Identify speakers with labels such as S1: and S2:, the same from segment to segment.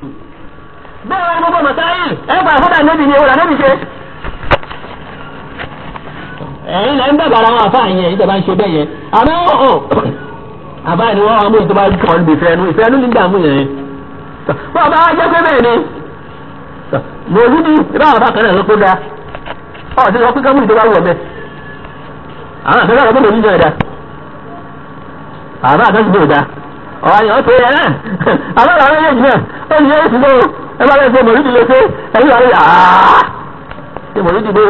S1: bẹ́ẹ̀ wá gbogbo mọ̀sáyìn ẹ gbà fọ́dà níbi ni ìwọ̀n níbi ṣe. ẹ̀yin lẹ́ ń bẹ̀rẹ̀ ara wọn àfáà yẹn ìjọba ń ṣe bẹ́ẹ̀ yẹn àmọ́ ọ̀ àfáà ni wọ́n wá mú ìjọba kọ́ níbi ìfẹ́ ẹnu ìfẹ́ ẹnu nígbà mú yẹn. wọ́n bá wá jẹ́ pé bẹ́ẹ̀ ni mòlúdi ìbá àwọn bákan náà ló kó da ọ̀ ti sọ pé kámú ìjọba wọ̀ mẹ́ àwọn àfẹ́ báwọn mòlúdi náà da àbá àtàkùn náà da ọ̀rọ̀ àyàn tó yẹ náà àbá àwọn méjèèjì náà ó ní yẹ́sì lóo ẹ bá bẹ́ẹ̀ ṣe mòlúdi lè ṣe ẹ̀yìn wà lóye àá ṣe mòlúdi lóo.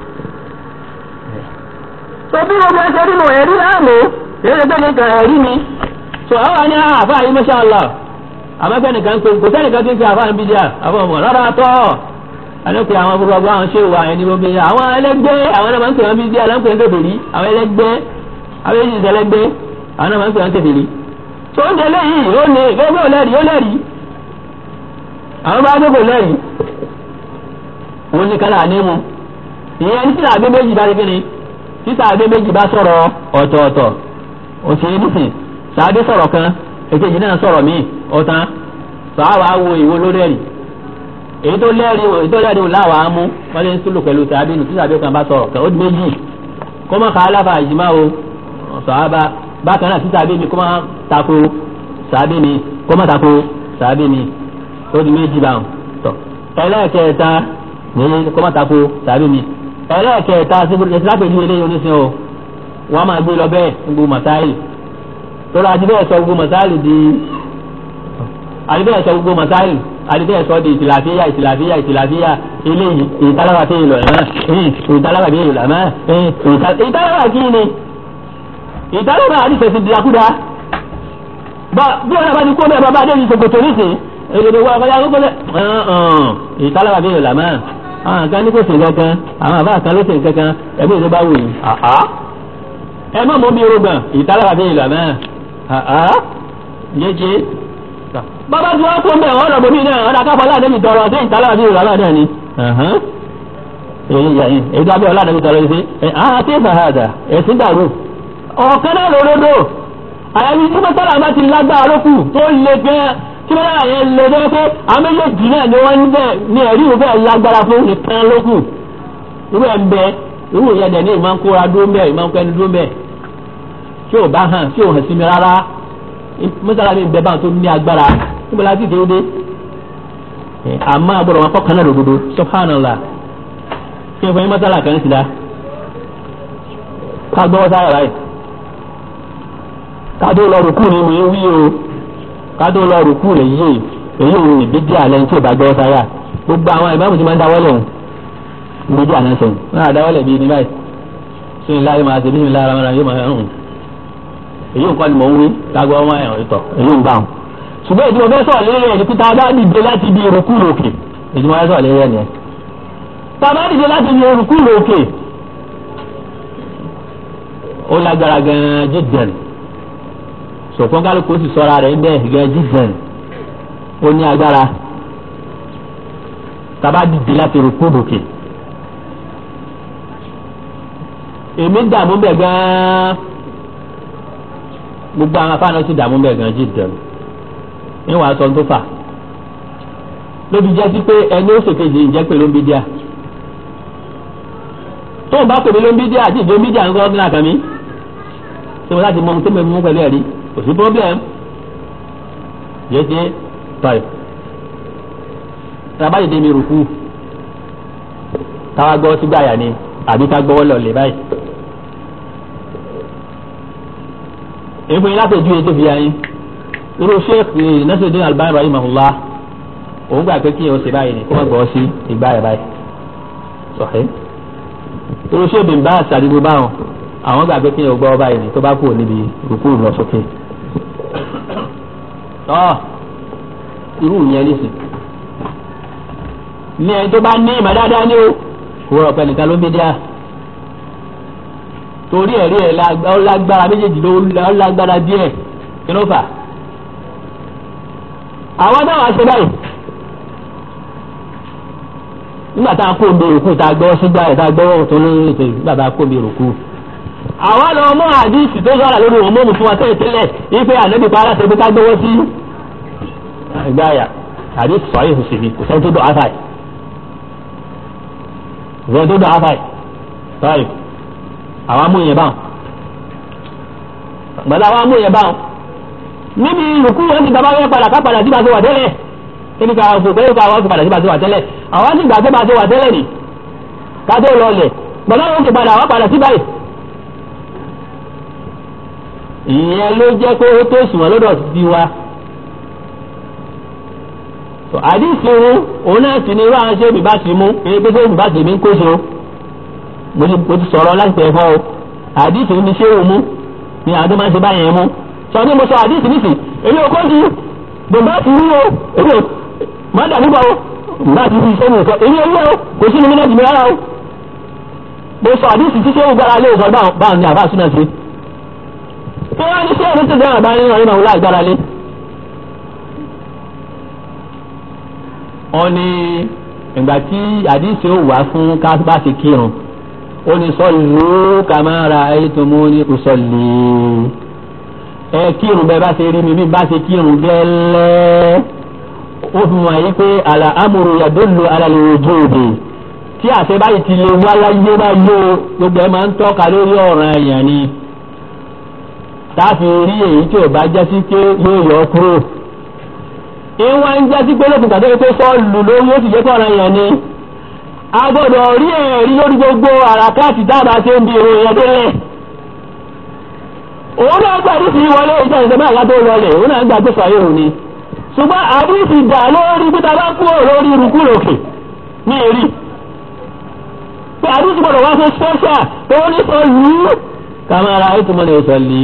S1: tó bí gbogbo ẹsẹ̀ nínú ẹ̀rí láàmú èyí lè tẹ́lẹ̀ kan ẹ̀rí mi tó àwọn àní àfáà yìí masha Allah àmọ́fẹ́ nìkan pé kò sẹ́nìkan tí ń ṣe àfáà ń bí díà àfọ̀ ọmọ rárá tọ́ alẹ́pẹ́ àwọn gbogbo àwọn ṣé wà ẹni gbogbo yẹn àwọn ẹlẹ́gbẹ́ àwọn náà máa ń pè wọ́n bí díà lọ́n pè ń tètè rí àwọn ẹlẹ́gbẹ́ àwọn èyí ìṣẹ́ ẹlẹ́gbẹ́ àwọn náà máa ń pè wọ́n tètè rí. tó ń tẹ̀lé yìí ó ní gbogbo lẹ́rìí ó lẹ́rìí àwọn bá gbogbo lẹ́rìí òun ní kálá ní mu ìyẹn ní títà àgbẹ̀ méjì bá rí kíni títà àgbẹ̀ méjì bá sọ̀rọ̀ ọ̀tọ̀ọ̀tọ̀ òṣèré nísìn sàádé sọ̀rọ̀ kan èkejì náà sọ̀rọ̀ míì ọ̀tán sàáwá wo ìwo ló lẹ́rìí èyí tó lẹ́rìí èyí tó lẹ́rìí láwàá mú wọ́n lè ń súlù pẹ̀lú sàábìnú tí sàábìnú kan bá sọ̀rọ̀ kan ó di méjì kó má ka aláfa àjìmá o sàábà bákan náà tí sàábìnú kó má tako sàábìnú kó má tako sàábìnú ó di méjì báwọn tọ̀ ẹlẹ́ẹ̀kẹta ní kó má tako sàábìnú ẹlẹ́ẹ̀kẹta sílápẹ̀lú eléyìí oníṣẹ́ o wọ́n máa gbé lọ bẹ́ẹ̀ gbogbo màsáìlì tọ́lá adibẹ́ sọ gbogbo màsáìlì di adibẹ́ sọ gbogbo màsáìlì adibẹ́ sọ di ìtìláfíà ìtìláfíà ìtìláfíà eléyìí ìtàlára tí ìlọ ẹ̀mọ́ ìtàlára tí ìlọ ẹ̀mọ́ ìtàlára kí ni ìtàlára àdìsẹ̀sì dìrakúdà bí wọn bá ti kó bẹ́ẹ̀ bàbá adéyìí sòkòtò nísìn èdè wọn kọjá kókó lẹ ìtàlára tí ìlọ ẹ̀mọ́ àwọn kan ní kò sìn kankan àwọn àbá kan ló sìn kankan ẹbí ìlú bá wù yìí ẹ má mọ bí irúgbọ̀n ìtàlára tí ìlọ ẹ̀mọ́ jẹjẹ bàbá tí wọ́n kó ń bẹ̀ wọ́n lọ bòmí náà ọ̀dà káfọ́ aládẹ́bí tọrọ sí ìtàlára sí ìrọ̀lá náà ni. èyí abẹ́ ọ̀làdẹ́bí tọrọ sí ẹ̀ á ti fàhàdà ẹ̀sìn dàrú. ọ̀kan náà lòdodo àyàfi tí mọ́tàlá bá ti lágbára lókù tó le gan tí mọ́tàlá yẹn le tó pé àwọn méjèèjì náà ni wọ́n ń bẹ̀ ní ẹ̀rí ìwé lágbára fún nìkan lókù. irú ẹ̀ ń bẹ irú ìyẹn dẹ̀ ní ìmọ̀ ń kóra dúró mbẹ́ ìmọ̀ ń kẹ́ni dúró mbẹ́ tí ò bá hàn tí ò hàn sí mi rárá mọ́tàlá mi bẹ báwọn tó ní agbára níbo la ti déédé àmọ́ agbọ́dọ̀ wọn kọ́kànnà lòdodo subhanallah kí n fọ yín mọ́tàlá kan sí da ká gbọ́wọ́ sára rẹ̀ ká tó lọ rùkú ni mo ń wí o ká tó lọ rùkú rẹ̀ yé èyí òun ní bídí àlẹ́ tí ò bá gbọ́wọ́ sára gbogbo àwọn ìbámu ti máa ń dáwọ́lẹ̀ òun bídí àná sẹ́yìn wọn á dáwọ́lẹ̀ bíi ní báyìí sí ní láyé máa ṣe bí ní lára máa yóò máa hàn èyí nǹkan ni mò ń wí lágbó ọmọ ẹ̀hàn ìtọ̀ èyí ń bá wọn. ṣùgbọ́n ìdí mo fẹ́ sọ̀rọ̀ lérí ẹ̀ ní pété abá dìde láti di ìrùkú lòkè ìdí mo fẹ́ sọ̀rọ̀ lérí ẹ̀ nìyẹn. tàbá dìde láti di ìrùkú lòkè ó lágbára gan-an jíjẹ̀n sọ̀kún kálukú sì sọ́ra rẹ̀ bẹ́ẹ̀ gan jíjẹ̀n ó ní agbára tàbá dìde láti ìrùkú lòkè. èmi dààmú bẹ̀ gan-an gbogbo àwọn afáàná sì dààmú bẹ́ẹ̀ gan jíjẹun ní wàá sọ tó fà lóbi jẹ́ sí pé ẹni ó ṣèkejì ìjẹ́ pé ló ń bí díà tó ń bá pèmí ló ń bí díà àti ìjọ ń bí díà ń gbọ́ nílà kan mi ṣé mo láti mọ ohun tó mẹ́rin mú pẹ̀lú ẹ̀rí kò sí problem jẹ́jẹ́ tọ́ì tàbáyé dé mi rùkú táwa gbọ́ sígbà yà ni àbí ká gbọ́wọ́ lọ lè báyìí. èèfún yín láti ojú ètò ìfìyà yín irú sheikh nasiruddin albani rahimahullah òun gbà pé kí yẹn ó ṣe báyìí ni kó má gbọ́ sí ìgbà rẹ̀ báyìí sọ̀hẹ́ irú sheikh bin baas àdìgbò báwọn àwọn gbà pé kí yẹn ó gbọ́ báyìí ni tó bá kú níbi rúkú lọ sókè tọ́ irú yẹn nísìn ní ẹni tó bá ní ìmọ̀ dáadáa ní o wọ́n ọ̀pẹ nìkan ló ń bí díà torí ẹ̀rí ẹ̀ lágbára méjèèjì ló lágbára díẹ̀ kí ló fà. àwọn táwọn aṣọ báyìí nígbà tá a kó omi òkú tá a gbọ́ sígbà ẹ̀ tá a gbọ́ tó lórí ètò nígbà tá a kó omi òkú. àwa lọ mú àdìsí tó sọ̀rọ̀ lórí òun mọ́mù fún wa tẹ́lẹ̀ tẹ́lẹ̀ ife ànábì pa aláṣẹ pé ká gbọ́wọ́ sí ìgbáyà hadith sahih sì ni kò sẹ́ni tó dọ̀ afáì kò sẹ́ni tó dọ̀ afáì sọ́ọ̀rì àwọn amúyẹn báwọn gbọ́dọ̀ àwọn amúyẹn báwọn níbi ìrùkú wọn ti gbàgbọ́ yẹn padà ká padà sí bá a ṣe wà tẹ́lẹ̀ kíni ká fò pé ká wọ́n ti padà sí bá a ṣe wà tẹ́lẹ̀ àwọn ti gbà pé bá a ṣe wà tẹ́lẹ̀ ni ká tó lọ lẹ̀ gbọ́dọ̀ wọn ti padà wọ́n padà sí báyìí. ìyẹn ló jẹ́ pé ó tó sùn wọn lọ́dọ̀ sí wa. àdìsí irun òun náà sì ni irú àwọn ṣé bìbá ti mú èyí pé ṣé bìbá tèmi ń kóso mo ti sọ̀rọ̀ láti pẹ̀ fọ́ o àdìsí ni ṣé òun mú ni àwọn tó máa ń ṣe báyẹn mú sọ ní mo sọ àdìsí nísì èmi ò kọ́jú bùbá ti rí o èmi ò má dà nígbà o bùbá ti rí iṣẹ́ mi sọ èmi ò rí o kò sí ní mílíọ̀nù mi rárá o mo sọ àdìsí tí sẹ́wọ̀n gbára lé òsọ báwọn ní àbá súná sí kí wọ́n ní sẹ́wọ̀n tó dáhùn bá nínú ọ̀rẹ́ màá láì gbára lé. wọ́n ní ìgbà tí àdìsí ò wá fún kábà ti kírun ó ní sọ́ọ̀lù kàmáàrà ẹ̀yẹ́tòmó ní kò sọ́ọ̀lù ẹ kírun bẹ́ẹ̀ bá ṣe rí mi bí bá ṣe kírun gẹ́lẹ́ ó fi mọ̀ ayé pé àlà amúru yàdúlù alàlẹ́ ojú òde tí àṣẹ báyìí ti lè wá láyé báyìí o gbogbo ẹ máa ń tọ́ka lórí ọ̀ràn èèyàn ni táàfin rí èyí tí ò bá jẹ́ sí pé yóò yọ kúrò ìwọ̀n ń jẹ́ sí pé lókùn tàbí pé sọ́ọ̀lù lórí ó sì jẹ́ kọ́ran èèyàn ni a gbọ́dọ̀ rí ẹ̀rí lórí gbogbo àràkáàtì dábàá tí ó ń di èrò èèyàn délẹ̀ òun náà gbàdí sí wọlé ìjọ ìjọba àyà tó lọlẹ̀ òun náà gbàgbé sọ̀rọ̀ òun ni ṣùgbọ́n àdìsí dà lórí pé tàbá kú lórí irukú lòkè ní èrí pé àdìsí gbọ́dọ̀ wá fún special tó ní sọ yìí kàmára ètò mọ́ni ìsọ̀ lè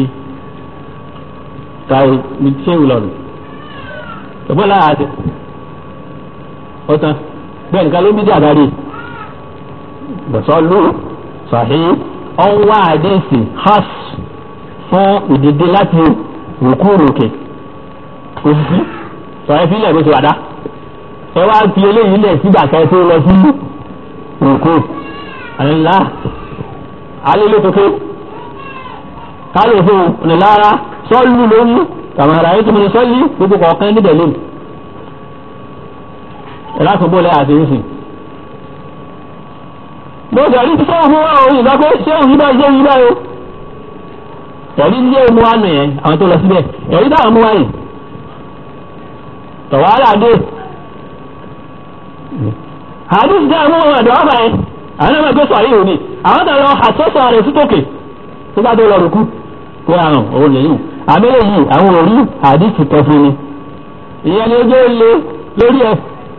S1: káyé ní ṣé ìlọrin ṣùgbọ́n láàáṣẹ ọ̀tán bẹ́ẹ̀ nìkan ló ń bí dí àdáre bọ̀sọ́ ló sọ̀hí ọ̀nwá àdìsí hus fún ìdìde láti rùkú rùkè òsìsí sọ̀rọ̀ ìfilẹ̀ bó ṣe wàdá ẹ wá fi eléyìí lẹ̀ sígbà kan tó lọ sí rùkú àlélá alélótókè kálò fún ọ̀nàlára sọ́ọ̀lù lórí kàmàrà yìí tó mọ̀ ní sọ́ọ̀lì gbogbo kọ̀ọ̀kan níbẹ̀ lónìí ẹ̀ láti bó lẹ́yà àti ìsìn mo jẹ̀rí tí sẹ́wọ̀n fún wa òun ìgbà pé sẹ́wọ̀n yìí báyìí sẹ́wọ̀n yìí báyìí o ẹ̀rí ilé mu wa nù yẹn àwọn tó lọ síbẹ̀ ẹ̀rí táwọn mú wa yìí tọ̀wárà dé àdúgbò tí a mú wọn ọ̀dọ̀ ọ̀fà yẹn àwọn ọmọ ẹgbẹ́ sọ̀rọ̀ yìí ni àwọn tó lọ àsọ́sọ̀ rẹ̀ sí tòkè tó bá tó lọ rùkú kó àrùn òun lèyìn àbẹ́rẹ́ yìí àwọn òrí àdìsí kẹfún ni ìyẹn ni ojú lé lórí ẹ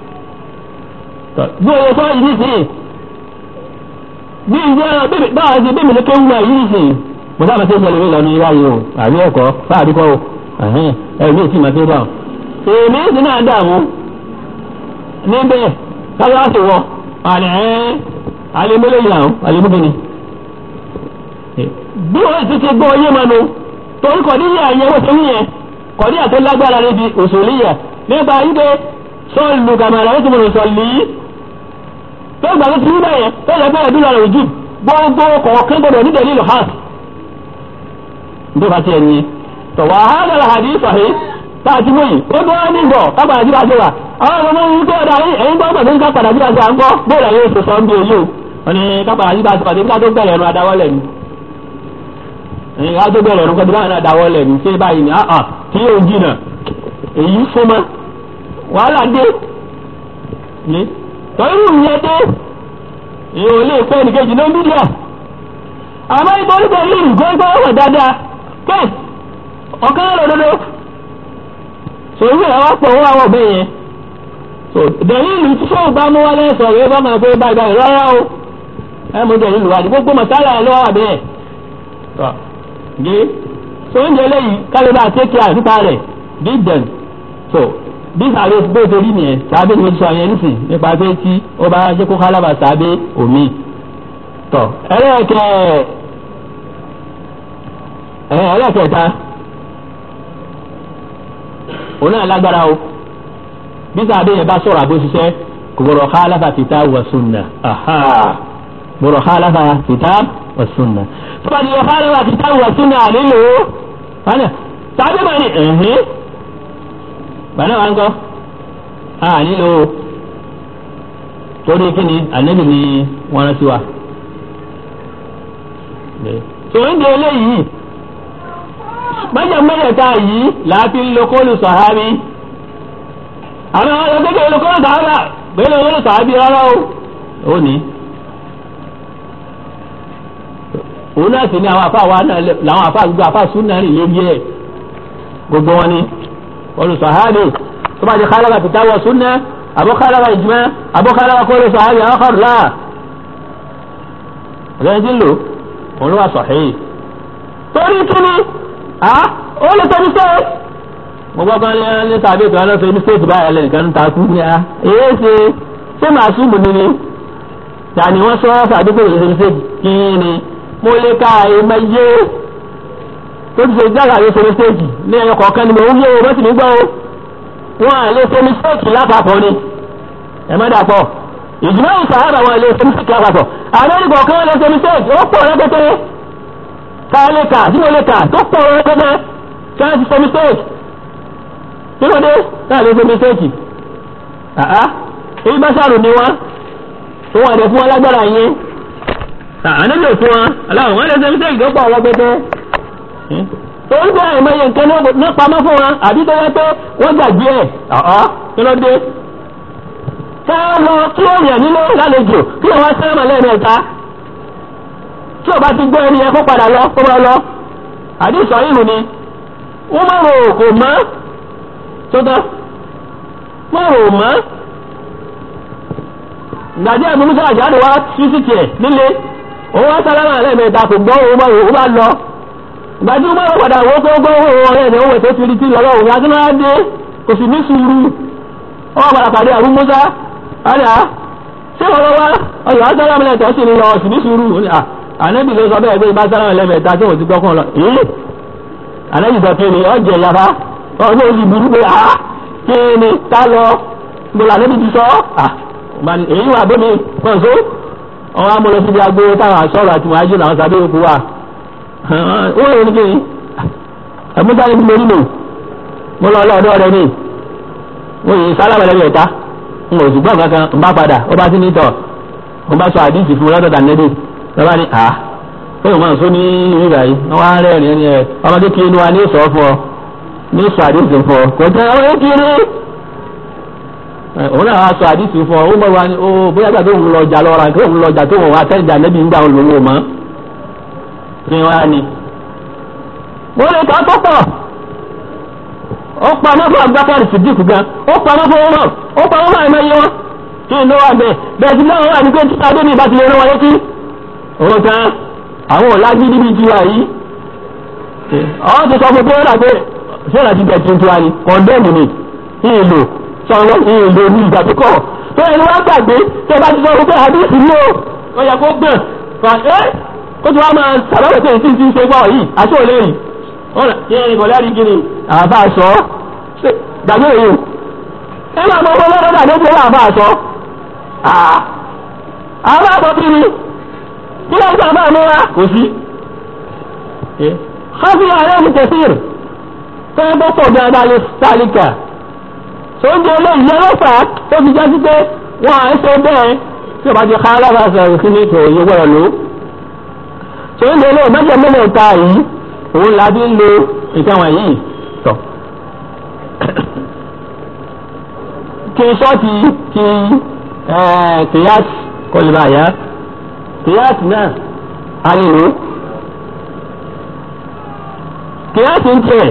S1: bí oye sọ yìí nísìnyí bí ìjẹ́ báwa ṣe bẹ́ẹ̀ mi ló kéwù náà yìí nísìnyí mo sábà ṣe ń yẹlẹ lọ ní iwáyé o àbí ẹ̀kọ́ fáàbí kọ́ o ẹ̀mí ìtì máa tó bá o. èmi sì náà dààmú níbẹ̀ káyọ̀sì wọ àlẹ́ ẹ̀ alẹ́mọ́lẹ́ yìí àwọn alẹ́mọ́kẹ́ni. bí wọ́n ti ti gbọ́ ọyé mọ́nu torí kọ̀díyà yẹn wọ́n ti níyẹn kọ̀díyà tó lágbára níbi òṣèlíyà nípa yípe sọ́ọ̀lù kàmàlà ó ti mọ̀ sọ̀lì tó gbà tó ti rí bẹ́yẹn tó yẹ bẹ́ẹ̀ dúró rẹ̀ ojú gbogbo kọ̀ọ̀kan gbọdọ̀ nídẹ̀ẹ́ lílo hàn ndo ba tiẹ̀ nyi tọ wà á dàrà hàdí sọ̀hí tá a ti mú yìí ó tó wá ní bọ̀ ká padà síra síra àwọn ọmọ yìí tó ọ̀dà yìí ẹ̀yin tó ọ̀dà tó ń ká padà síra síra ń gbọ́ bóòlù ẹ̀yìn oṣù sọ ń bí èyí o wọn ni ká padà síra síra ká tó bẹ̀rẹ̀ ẹ̀rọ adáwọ́lẹ̀ ni ẹ̀yin ká tó bẹ̀rẹ̀ ẹ̀rọ kọ́tù báyìí adáwọ́lẹ̀ ni ṣé báyìí ni àà kí yóò jìnà èyí súnmọ́ wàhálà dé ni tọ́yìn ìyẹn dé èyí ò lè pẹ́ nìkejì ló ń bí díà àmọ́ ìtọ́jú pẹ̀lú ìgbọ́ngbọ́n wọ̀ dáadáa kẹ́ ọ̀kan lọ dodo so ìwé ẹ̀ wá pọ̀ wọ́n àwọn ọ̀bẹ yẹn so dẹ̀lílù tí fóun bá mú wálé sọ yóò bá máa pé báyìí báyìí rárá o ẹ mú dẹ̀lílù wá ní gbogbo mọ̀sálà ẹ̀ lọ́wọ́ àbẹ́ ẹ̀ tọ́ gé so oúnjẹ lẹ́yìn kálíbà tẹ́kì àtúntà rẹ̀ dídẹ̀n so bí sàbẹ̀ bó torí nìyẹn sàbẹ̀ ni mo sọ yẹn nísìn nípa pé tí ó bá jẹ́ kó kálábà sàbẹ̀ omi tọ́ ẹlẹ́ẹ̀kẹ́ ẹ̀ ẹlẹ́ẹ̀kẹta òun náà lágbára o bí sàbẹ̀ yẹn bá sọ̀rọ̀ àbó ṣiṣẹ́ kò gbọ́dọ̀ khalafa kitab wa sunna gbọ́dọ̀ khalafa kitab wa sunna tó bá di yọ khalafa kitab wa sunna nílò wánà sàbẹ̀ bá ní ẹ̀hìn bàánà wà ń kọ́ a nílò torí kí ni ànábì ni wọ́n rán sí wa. tòun di eléyìí mẹ́jẹ̀mẹ́jẹ̀ta yìí láti ń lo kóòlù sàhábì àwọn ọmọ ọdún kékeré lo kóòlù sàhábà gbélé kóòlù sàhábì rárá o ó ní. òun náà sì ni àwọn àfa wa náà làwọn àfa gbogbo àfa súnà rìn lórí ẹ̀ gbogbo wọn ni kóòlù sàhábì tó bá ti khalafa kitabu wa súnà àbọ̀ khalafa ijma àbọ̀ khalafa kóòlù sàhábì àwọn kọ̀ọ̀lá ọ̀rẹ́ ti ń lò òun ló wà sahih torí kíni ó lè tọ́ mistake. mo gbọ́ kan ní tàbí ìtura náà sọ mistake báyìí lẹ́nìkan ń ta kú ní a. èyí ṣe ṣé màá súnmù ni ni tani wọ́n sọ sàdúgbò lè ṣe mistake kí ni mo lè ka ẹ̀mọ yé tó ti ṣe jáde àyè ṣe mistake ní ẹyọ kọ̀ọ̀kan ni mo ń yé o mọ́tì mi gbọ́ o wọ́n à lè ṣe mistake lápapọ̀ ni ẹ má dàpọ̀ ìjùmọ̀ ìsàlámà wọn lè ṣe mistake lápapọ̀ àwọn ẹnì kọ̀ọ̀kan lè ṣe mistake ó pọ̀ rẹpẹtẹ káálẹ́kà tí mo lè kà tó pọ̀ rẹ́gẹ́dẹ́ kí wọ́n ti ṣe mistake kí ló dé káà lè ṣe mistake àá èyí bá ṣàrò ní wọn tó wà dé fún wọn lágbára yẹn ànábì fún wọn aláwọ̀ wọn lè ṣe mistake tó pọ̀ rẹ́gẹ́dẹ́ torí pé àìmọye nǹkan ní pamọ́ fún wọn àbí tó yẹ pé wọ́n gbàgbé ẹ̀ ọ̀ọ́ kí ló dé ká lọ kí èèyàn nílé lálejò kí wọ́n sẹ́wọ̀n lẹ́ẹ̀mẹ́ta tí o bá ti gbọ́ ẹni yẹn kó padà lọ kó máa lọ àdìsọ ìhùn ni wọ́n máa rò kò mọ́ sọ́tọ́ máa rò mọ́ ìgbàdí ẹ̀mú musa àjáde wá sí sí tiẹ̀ nílé òun wá sálámà lẹ́ẹ̀mẹ́ta kò gbọ́ òun máa rò ó bá lọ ìgbàdí wọ́n máa padà wọ́n kó gbọ́ òun ọ̀rẹ́ ẹ̀ òun ètò ti rí ti lọ́wọ́ òun àti náà dé kò sì ní sùúrù wọ́n padà pàdé àrùn musa àríà ṣé wọ́n wá ọ̀yọ́ sálámà lẹ́ẹ̀tọ́ sì ní lọ sì ní sùúrù ànábì ló sọ bẹ́ẹ̀ pé ibà sára ẹlẹ́mẹ̀ta tí wọ́n ti gbọ́kàn lọ èyí ànábì sọ pé ní ọjọ́ ìyàfa ọdún oṣù burú pé a kí ni ká lọ gbọ́dọ̀ ànábì ti sọ èyí wà bómi pọ̀ so ọwọ́ amúlọ síbi agbo táwọn asọ́rọ̀ àti wàájú làwọn sábẹ́ òkú wa ó yẹ ní kíni ẹ̀múta ni mo nílò mo lọ ọlọ́ọ̀dọ́ rẹ ní mo yìí sálámà ẹlẹ́mẹ̀ta n ò sì gbọ́ kankan n bá padà ó bá sí ní tọ̀ mo bá sọ àdìsí fún lọ́dọ̀ dànẹ́bí lọ́ba ni àá ó yẹ máa ń sọ ní ìrírà yìí wọ́n wá rẹ́rìn ẹni ẹ̀ ọmọdé kiri ni wa ní sọ fún ọ ní sọ àdìsí fún ọ kò tẹ ọmọdé kiri òun náà wá sọ àdìsí fún ọ ó mọ̀ wá ní ó bóyá gbà tó ń lọ ọjà lọ́ra tó ń lọ ọjà tó ń wá tẹ́jà nẹ́bí ń gbà ń lòwò mọ́ kí wá ni. mo lè kọ́ tó pọ̀ ó pa ọmọ fún agbákàrí sídìkù gan ó pa ọmọ fún ọmọ ó pa ọmọ fún àìmọye wọn kí ni ló wà bẹ́ẹ̀ bẹ́ẹ̀ ti náà wà ní pé títà dé ní ìbátí lè rán wọn létí òun kan àwọn ọ̀làjú níbi tiwa yìí àwọn ti sọ fún pé ọ̀là pé sọ́ọ̀là ti bẹ̀tì tiwa ni kọ̀ndẹ́mù ni ìlò sọ̀rọ̀ ìlò ní ìgbà tó kọ̀ tó ẹni wá gbàgbé tó bá ti sọ fún pé àdéhùn ní o ó yẹ kó gbọ̀n kan ẹ́ kó tí wọ́n máa sàbẹ̀wò pé tí ti ń ṣe gbọ́ yìí aṣọ òlé yìí ọ̀nà kí ẹni kò lẹ́rìí kiri àbá sọ gbàgbé yìí ẹ máa mọ owó lọ́dọ̀ àdéhùn àbá sọ àbá sọ kiri kí ló ń sọ àbá múra kò sí. hafi ààrẹ mi tẹ̀síìr tó ń bọ́ pọ̀ dáadáa lè sálíkà tó ń jẹ olóyìn yẹn lọ́fà tó fi jẹ́ sí pé wọ́n à ń ṣe bẹ́ẹ̀ tí o bá ti ká alábàáṣẹ òsì ní ìtò òye gbọ́dọ̀ lò. tó ń jẹ olóyìn mẹ́jọ mẹ́lẹ̀ ta yìí òun la fi ń lo nǹkan wọ̀nyí tọ̀. kí sọ́ọ̀tì kí kìyàtì kọlùbà yá kìyàtì náà àrìnrò kìyàtì ń tẹ̀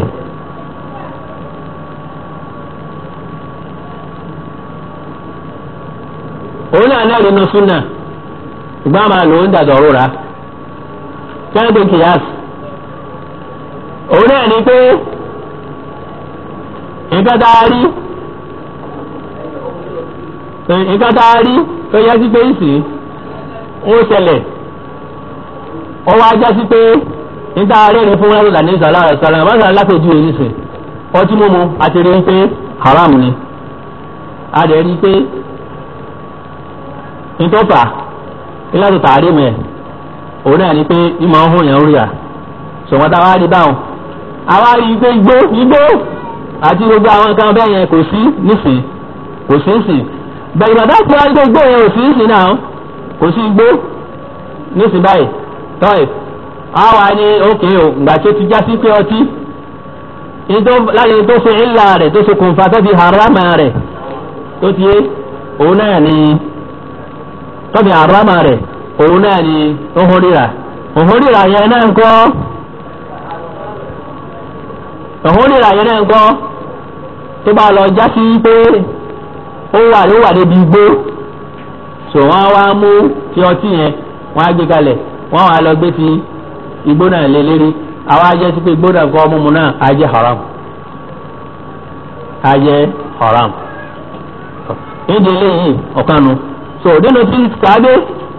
S1: òun náà náà nínú súnà ìgbà máa lò ó ń dàdọ̀ rúra kẹ́hìndé kìyàtì òun náà ní pé nǹkan tá a rí nǹkan tá a rí tó yẹ sí pé ìsìn ó ṣẹlẹ̀ ó wá já sí pé níta arẹ́rìn fún wọn lọ́dà ní ìsàlá ìsàlá ìbáṣà alápèjú èyí nìsín ọtí mímu àti rí pé haram ni a rẹ̀ rí pé nítọ́fà ìlànà tààrí mẹ́ òun náà ni pé ìmọ̀ ń hùn yẹn ń rí à ṣùgbọ́n tá a wá rí báwọn a wá rí pé igbó igbó àti gbogbo àwọn nǹkan bẹ́ẹ̀ yẹn kò sí nísìn kò sí sí bẹ̀rẹ̀ bàtà tí wọ́n gbé igbó yẹn ò sí sí náà kò sí igbó nísìnyí báyìí tọ́yì àwa ni òkè o ìgbà tó ti já sí pé ọtí láyé tó ṣe ńlá rẹ̀ tó ṣe kùnfà tó fi harama rẹ̀ tó ti yé òun náà ni tó fi harama rẹ̀ òun náà ni ohun rírà ohun rírà yẹn náà ń kọ́ ohun rírà yẹn náà ń kọ́ tó bá lọ já sí pé ó wà ló wà níbi igbó so wọ́n wá mú ti ọtí yẹn wọ́n á gbé kalẹ̀ wọ́n wá lọ gbé ti igbó náà lé lérí àwọn ajẹ́ sí pé igbó náà kọ́ mímu náà á jẹ́ haram á jẹ́ haram nídìí eléyìí ọ̀kanu so nínú tí sàádé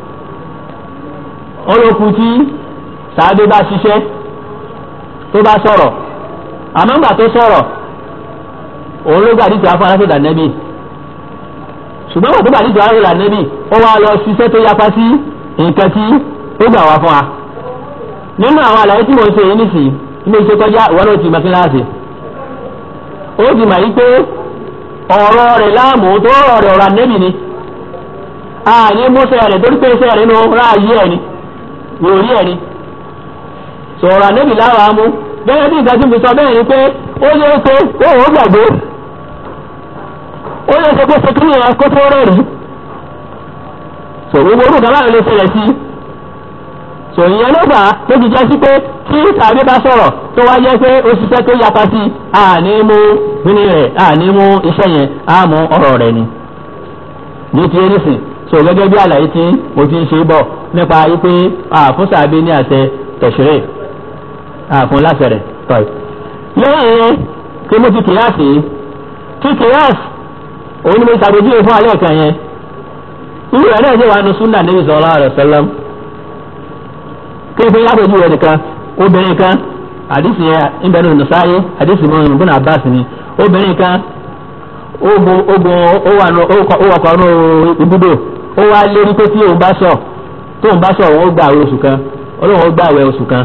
S1: olókùn tí sàádé bá ṣiṣẹ́ tó bá sọ̀rọ̀ àmọ́ ńgbà tó sọ̀rọ̀ òun ló gbàdí tí a fún aláṣẹ ìdánẹ́bì ṣùgbọ́n wọ́n tó gbàdí tí a fún aláṣẹ ìdánẹ́bì ó wá lọ ṣiṣẹ́ tó yapa sí nǹkan tí ó gbà wá fún wa nínú àwọn àlàyé tí mo ṣe yìí nìsí ilé iṣẹ́ kọjá ìwọ́n ló ti mọ kíláàsì ó ti mọ̀ yìí pé ọ̀rọ̀ rẹ̀ láàmú tó rọ̀ rẹ̀ ọ̀rọ̀ ànẹ́bì ni àní mọ́sẹ̀ rẹ̀ torí pé iṣẹ́ rẹ̀ nínú ráàyè ẹ̀ ni ìròrí ẹ̀ ni sọ̀rọ̀ ànẹ́bì láwàá mú gẹ́gẹ́ bí ìgbà tí mo sọ bẹ́ẹ̀ ni pé ó yẹ pé ó ò gbàgbé ó yẹ pé kó ṣe kí ni ẹ̀ kó tó rẹ̀ rí sọ gbogbo orúkọ báyìí lè ṣẹlẹ̀ sí sọ ìyẹn ló fà á tó ti jẹ́ sí pé tí tàbí bá sọ̀rọ̀ tó wá jẹ́ pé ó ṣiṣẹ́ tó yapa sí àní mú kíní rẹ̀ àní mú iṣẹ́ yẹn á mú ọ̀rọ̀ rẹ̀ ni ní ti eréṣin so gẹ́gẹ́ bí àlàyé tí mo ti ń ṣe bọ̀ nípa wípé àfúnṣàbí ní àṣẹ tẹ̀sírẹ̀ àfún láṣẹ rẹ̀ tọ́ì. lẹ́yìn yẹn tí mo ti kìláàsì kí kìláàsì òun ni mo ṣàbójúwe fún alẹ́ kan yẹn irú ẹ̀ náà ṣe wà nù súnà níbi sallallahu alaihi wasallam kí n fi lápẹ̀jú rẹ̀ nìkan obìnrin kan àdìsí yẹn ìbẹ̀rù nùsáyé àdìsí mọ́ ìbùn àbáàsì ni obìnrin kan ogun ogun ó wà kọ́ ọ́nù ibùdó ó wá lérí pé tí òun bá sọ tóun bá sọ òun ó gbà àwẹ̀ oṣù kan olóhùn ó gbà àwẹ̀ oṣù kan.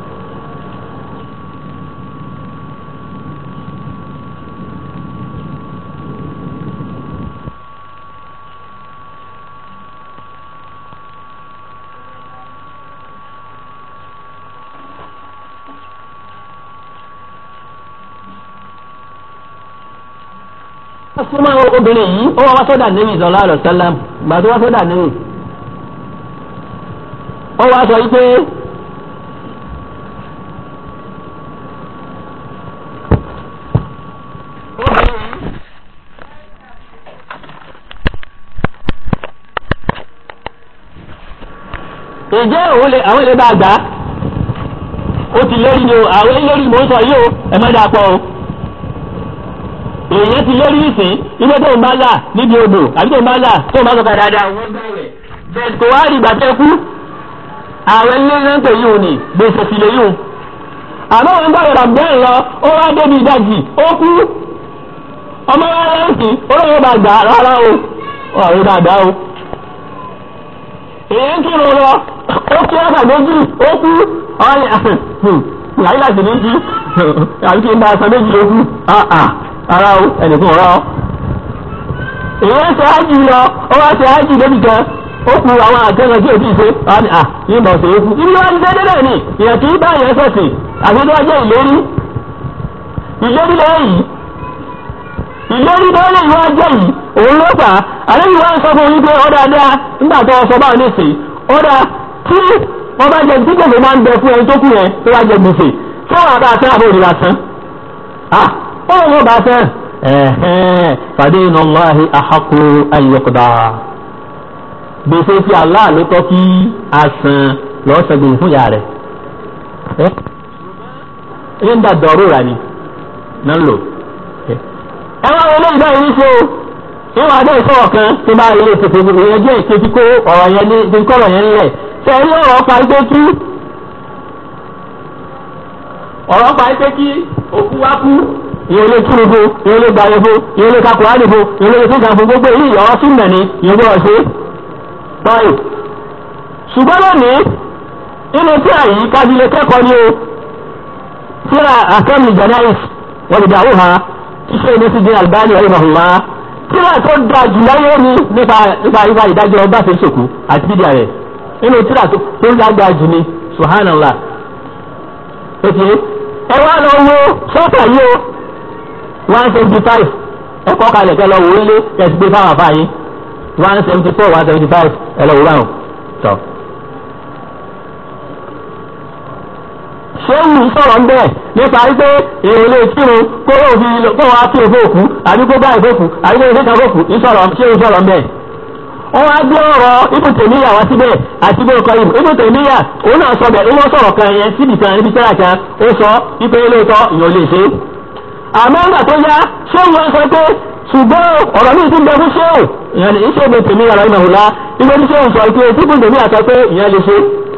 S1: súnmọ́ obìnrin yìí ó wá wá sọ́dà nẹ́bí sallallahu alaihi wasallam gbà tó wá sọ́dà nẹ́bí. ó wá sọ wípé ǹjẹ́ àwọn ilé bá gbà á ó ti lérí ni o àwọn ilé mò ń sọ yìí o ẹ má dà pọ̀ o èèyàn ti lórí ìsìn ilé tó ń bá là níbi odò àbí tó ń bá là tó ń bá sọ̀kà dáadáa wọ́n bá rẹ̀ bẹ́ẹ̀ kò wá rí ìgbà tẹ́ kú àwọn ilé rántẹ̀ yìí ò ní gbèsè sí lè yùn àmọ́ wọn bá rẹ̀ bẹ́ẹ̀ lọ ó wá débi ìdajì ó kú ọmọ wa lẹ́sìn ó lọ́wọ́ bá gbà rárá o ọ̀rẹ́ dáadáa o èèyàn kírun lọ ó kí ọ̀sà méjì ó kú ọ̀rẹ́ láyé láti ní jí àbí kí n bá aṣọ méjì ó kú ara o ẹnìkan ọ̀rọ̀ èèyàn ṣe ájì lọ ó wá ṣe ájì débi kan ó ku àwọn àtẹnudẹ tí o ti ṣe wọn ni à yín bọ̀ ṣe é kú ibi wọn ti ṣe dédé ní ìyẹn kì í bá yẹn sọ̀sìn àfi tó wá jẹ́ ìlérí ìlérí lẹ́yìn ìlérí lẹ́yìn ìwà jẹ́ yìí òun ló fà á àlejò wọn sọ fún yín pé ó dáadáa nígbà tó sọ báwọn nísìnyí ó dáa tí wọn bá jẹ tí gbèsè máa ń bẹ fún ẹni tó kù yẹn tó bá jẹ gbèsè tí wọn àbá àtẹ àbò òrìlà tán wọ́n wọ́n bá fẹ́ ẹ̀hẹ́n fàdé iná láàrin àhàkù ayọ̀kọ̀dá gbèsè tí Allah ló tọ́ kí a san lọ́ọ́ san gbèsè fún ìyá rẹ̀ ẹ ń dà dọ̀rọ̀ rà ní náà lò ẹ wá wọlé ìgbà yìí ṣe o ìwà adé ìfọwọ́ kan tó bá ilé tètè ìyẹn jẹ́ ìkejì kó ọ̀rọ̀ yẹn ní ti kọ́rọ̀ yẹn ńlẹ̀ ṣe rí ọ̀rọ̀ pa ipé kí ọ̀rọ̀ pa ipé kí òkú wá kú ìyẹn lè kúrò fún ìyẹn lè gbàyẹ fún ìyẹn lè kakùrá nì fún ìyẹn lè tún kàn fún gbogbo èyí ìyọ̀rọ̀ sí mẹ̀ ní ìyẹn gbọ́dọ̀ ṣe báyìí. ṣùgbọ́n lónìí nínú tí àyí kábílẹ̀ kẹ́kọ̀ọ́ ni o tíra àkẹ́mì janais wọ́n ti dàrú ha ṣíṣe ní sí jẹ́ albani rahimahullah tíra tó da jù láyé ni nípa nípa nípa ìdájọ́ ọba ṣe sòkú àti bídíà rẹ̀ nínú tíra tó tó lágbá jù ni subhanallah ó ti ẹ wá lọ wo sọ́ọ̀tà yìí o one seventy five ẹ kọ́ kalẹ̀ kẹ́ lọ wò ó lé kẹ́sì gbé fáwọn afáyín one seventy four one seventy five ẹ lọ wò ráhùn tọ́. ṣéwù sọ̀rọ̀ ń bẹ̀ nípa wípé èrò lè kírun kó o fi kó o wá kí òfò òkú àbí kó bá ìfòkù àbí kó o fi kan fòkù ìsọ̀rọ̀ ṣéwù sọ̀rọ̀ ń bẹ̀. wọ́n wá gbé ọ̀rọ̀ Ibn Taymiyyah wá síbẹ̀ àti Ibn Qayyim Ibn Taymiyyah òun náà sọ bẹ̀ ó wọ́n sọ̀rọ̀ kan yẹn síbi kan níbi tẹ́lá kan ó sọ wípé lóòótọ́ ìyàn lè ṣe. àmọ́ ńgbà tó yá ṣéwù wọn sọ pé ṣùgbọ́n ọ̀rọ̀ mi ti ń bẹ fún ṣéwù ìyẹn ní ṣéwù Ibn Taymiyyah rahimahullah ìgbẹ́ tí ṣéwù sọ pé tí Ibn Taymiyyah sọ pé ìyẹn lè ṣe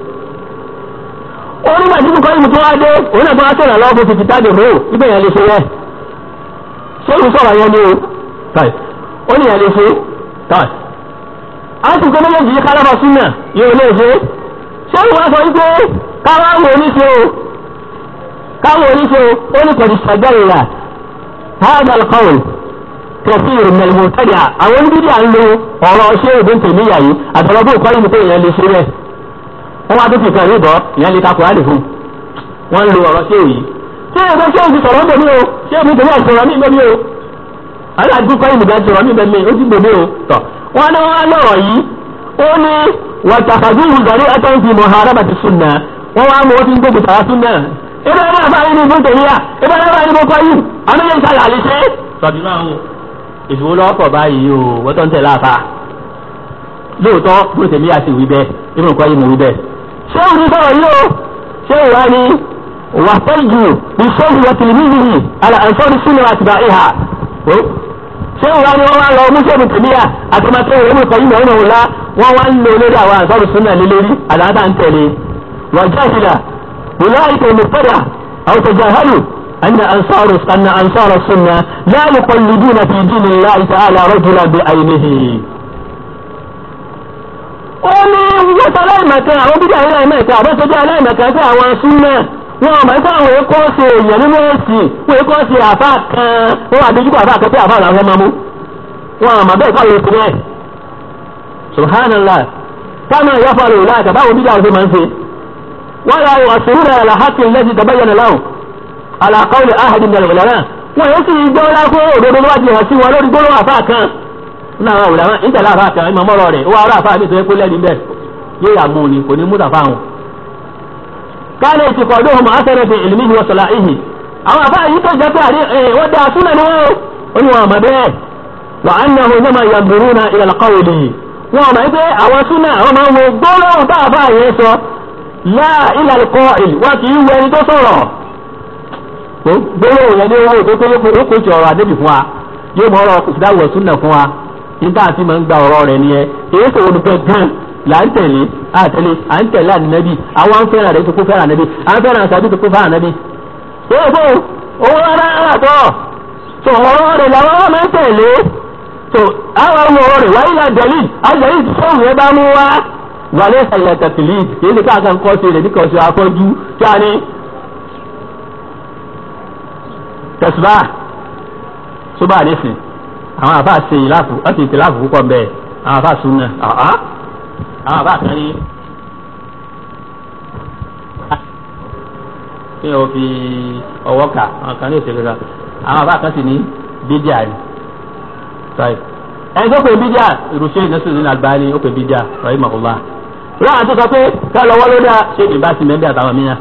S1: onígbà tí kò ìmú tó wá dé òun náà tó wá sọ̀rọ̀ lọ́wọ́ fífi táàdì rò ibẹ̀ yẹn lè ṣe yẹ ṣé ìlú sọ̀rọ̀ yẹn ni o tàì ó ní yẹn lè ṣe tàì á sì kó méjèèjì yìí kálábà súnà yóò lè ṣe ṣé ìlú wá sọ wípé káwọn oníṣe o káwọn oníṣe o ó ní kò ní sàgbẹ́rì rà hàdà alqawl kẹfìr mẹlmùtẹ́dà àwọn oníbídì à ń lo ọ̀rọ̀ ṣé ìbí tèmíyà yìí àtọ̀rọ̀bù kọ́ ìmú pé ìyẹn lè ṣe rẹ̀ wọ́n wá tó fi kan yìí bọ́ ìyẹn lè ka kùránì fún wọ́n lo ọ̀rọ̀ ṣé òyì ṣé èso ṣé òyì sọ̀rọ̀ ńbẹ̀ mi o ṣé èmi tèmi àsọ̀rọ̀ mi bẹ́ẹ̀ mi o aláàdúgbò kọ́ ìmùdá sọ̀rọ̀ mi bẹ́ẹ̀ mi ó ti gbòmí o tọ̀ wọ́n ní wọ́n lọ̀rọ̀ yìí ó ní wàtàkàdú ìgbàlẹ̀ ẹ̀tọ́ǹtì mọ̀hárabà ti sunna wọ́n wá mọ̀ ó ti ń gbógun tàwa sunna ebe náà bá yín ní ìbú tèmi à ebe náà bá yín ní mo kọ́ yìí àmì yẹn sàlẹ̀ àlè ṣe. sọ̀dún náà wò ìdúró lọ́pọ̀ báyìí o wọ́n tó ń tẹ̀lé àfa lóòótọ́ bó tèmi à sì wí bẹ́ẹ̀ ibi nǹkan yìí mo wí bẹ́ẹ̀ ṣé òní sọ̀rọ̀ yìí o ṣé ìwà ni wà tẹ́jú ìṣòwò wà tìlímìlì àlà àǹfọ̀rí sínú àtìbà ìhà ṣé ìwà ni wọ́n wá lọ mùsùlùmí tèmíyà àtọmọtẹ́ ìwé mi kọ́yìn mẹ́rin òun la wọ́n wá ń lò lórí àwọn àǹfọ̀rí sínú àlélórí àlàáta ń tẹ̀lé wà jáhìlà wùláìkà mùtẹ́dà àwọn tẹ̀jáhálù أن أنصار أن أنصار السنة لا يقلدون في دين الله تعالى رجلا بعينه ó ní wọ́n sọ aláìmọ̀kan àwọn bíbí àwọn aláìmọ̀kan àbọ̀sọ́jọ́ aláìmọ̀kan sí àwọn súnmọ́ wọn àmọ́ ẹ̀kọ́ àwọn ẹ̀kọ́ ṣe èèyàn nínú ẹ̀sìn wọn ẹ̀kọ́ ṣe àfa kan wọn àdójúkọ àfa kan pé àfa làwọn fẹ́ máa mú wọn àmọ́ bẹ́ẹ̀ kọ́ lóṣù rẹ̀ subhanallah kama yafalu láti báwo bíbí àwọn ṣe máa ń ṣe wọn yà wọ àṣírí rẹ̀ àlàhàkì lẹ́sìn tabayyana lahum ala qawli ahadin min al-ulama wọn yóò sì gbọ́ lákó òdodo níwájú hàn sí wọn lórí gbólóhùn àfa kan náà wà wùdà ń tẹ̀lé àfa kan ìmọ̀ mọ́rọ̀ rẹ̀ ó wà ọ̀rọ̀ àfa mi tó yẹ kó lẹ́ni bẹ́ẹ̀ yóò yà mú ni kò ní mú tàfa hàn. káàlẹ̀ ti kọ̀ ọdún ọmọ asẹ́rẹ̀ fi ìlú mihi wọ́sọ̀lá ìhì àwọn àfa yìí tó jẹ́ pé àdé wọ́n da súnà ni wọ́n ó ní wọn àmọ́ bẹ́ẹ̀ wà á nà hùn náà yàgbùrú na ìlànà kọ́wìlì wọn àmọ́ pé àwọn súnà àwọn máa ń wo gbólóhùn tá àfa yẹn sọ láà ìlànà kọ́ìl wọn kì í wọ ẹni tó sọ̀rọ̀ gbólóhùn yẹn ní owó tó tó kó jọ̀rọ̀ àdébì fún wa yóò mọ ọ̀rọ̀ ìdáwọ̀ súnà fún wa nígbà tí mo ń gba ọ̀rọ̀ rẹ̀ nìyẹn èyí tó wọn fẹ́ gan là ń tẹ̀lé àtẹ̀lé à ń tẹ̀lé ànábì àwọn ń fẹ́ràn rẹ̀ tó kó fẹ́ràn ànábì à ń fẹ́ràn àṣàbí tó kó fẹ́ràn ànábì. èyí tó owó rárá rárá tó tó ọ̀rọ̀ rẹ̀ làwọn ọmọ ń tẹ̀lé tó àwọn ọmọ ọ̀rọ̀ rẹ̀ wáyé la dẹ̀lí àdẹ̀lí tí sọ́ọ̀mù yẹn bá mú wá wàlẹ́ ìsàlẹ̀ tẹ̀tìlì kìí ṣe káàkan kọ́ sí rẹ̀ níkan ṣe afọ́jú kí a ní. tẹ̀sùbá sóbà nísìn àwọn àbá ṣe ìláàfù wọ́n ti ìtìláàfù púpọ̀ bẹ́ẹ̀ àwọn àbá súnà àwọn àbá kan ní. kí o fi ọwọ́ kà àwọn kan ní òṣèlú rà àwọn àbá kan sì ní bídíà ni. ẹni tó pè bídíà ìrùsẹ́ ìnáṣẹ́ ní Albani ó pè bídíà rahimahullah. láwọn tó sọ pé ká lọ́wọ́ ló dá ṣé ìbá sí mẹ́bí àtàwọn mìíràn.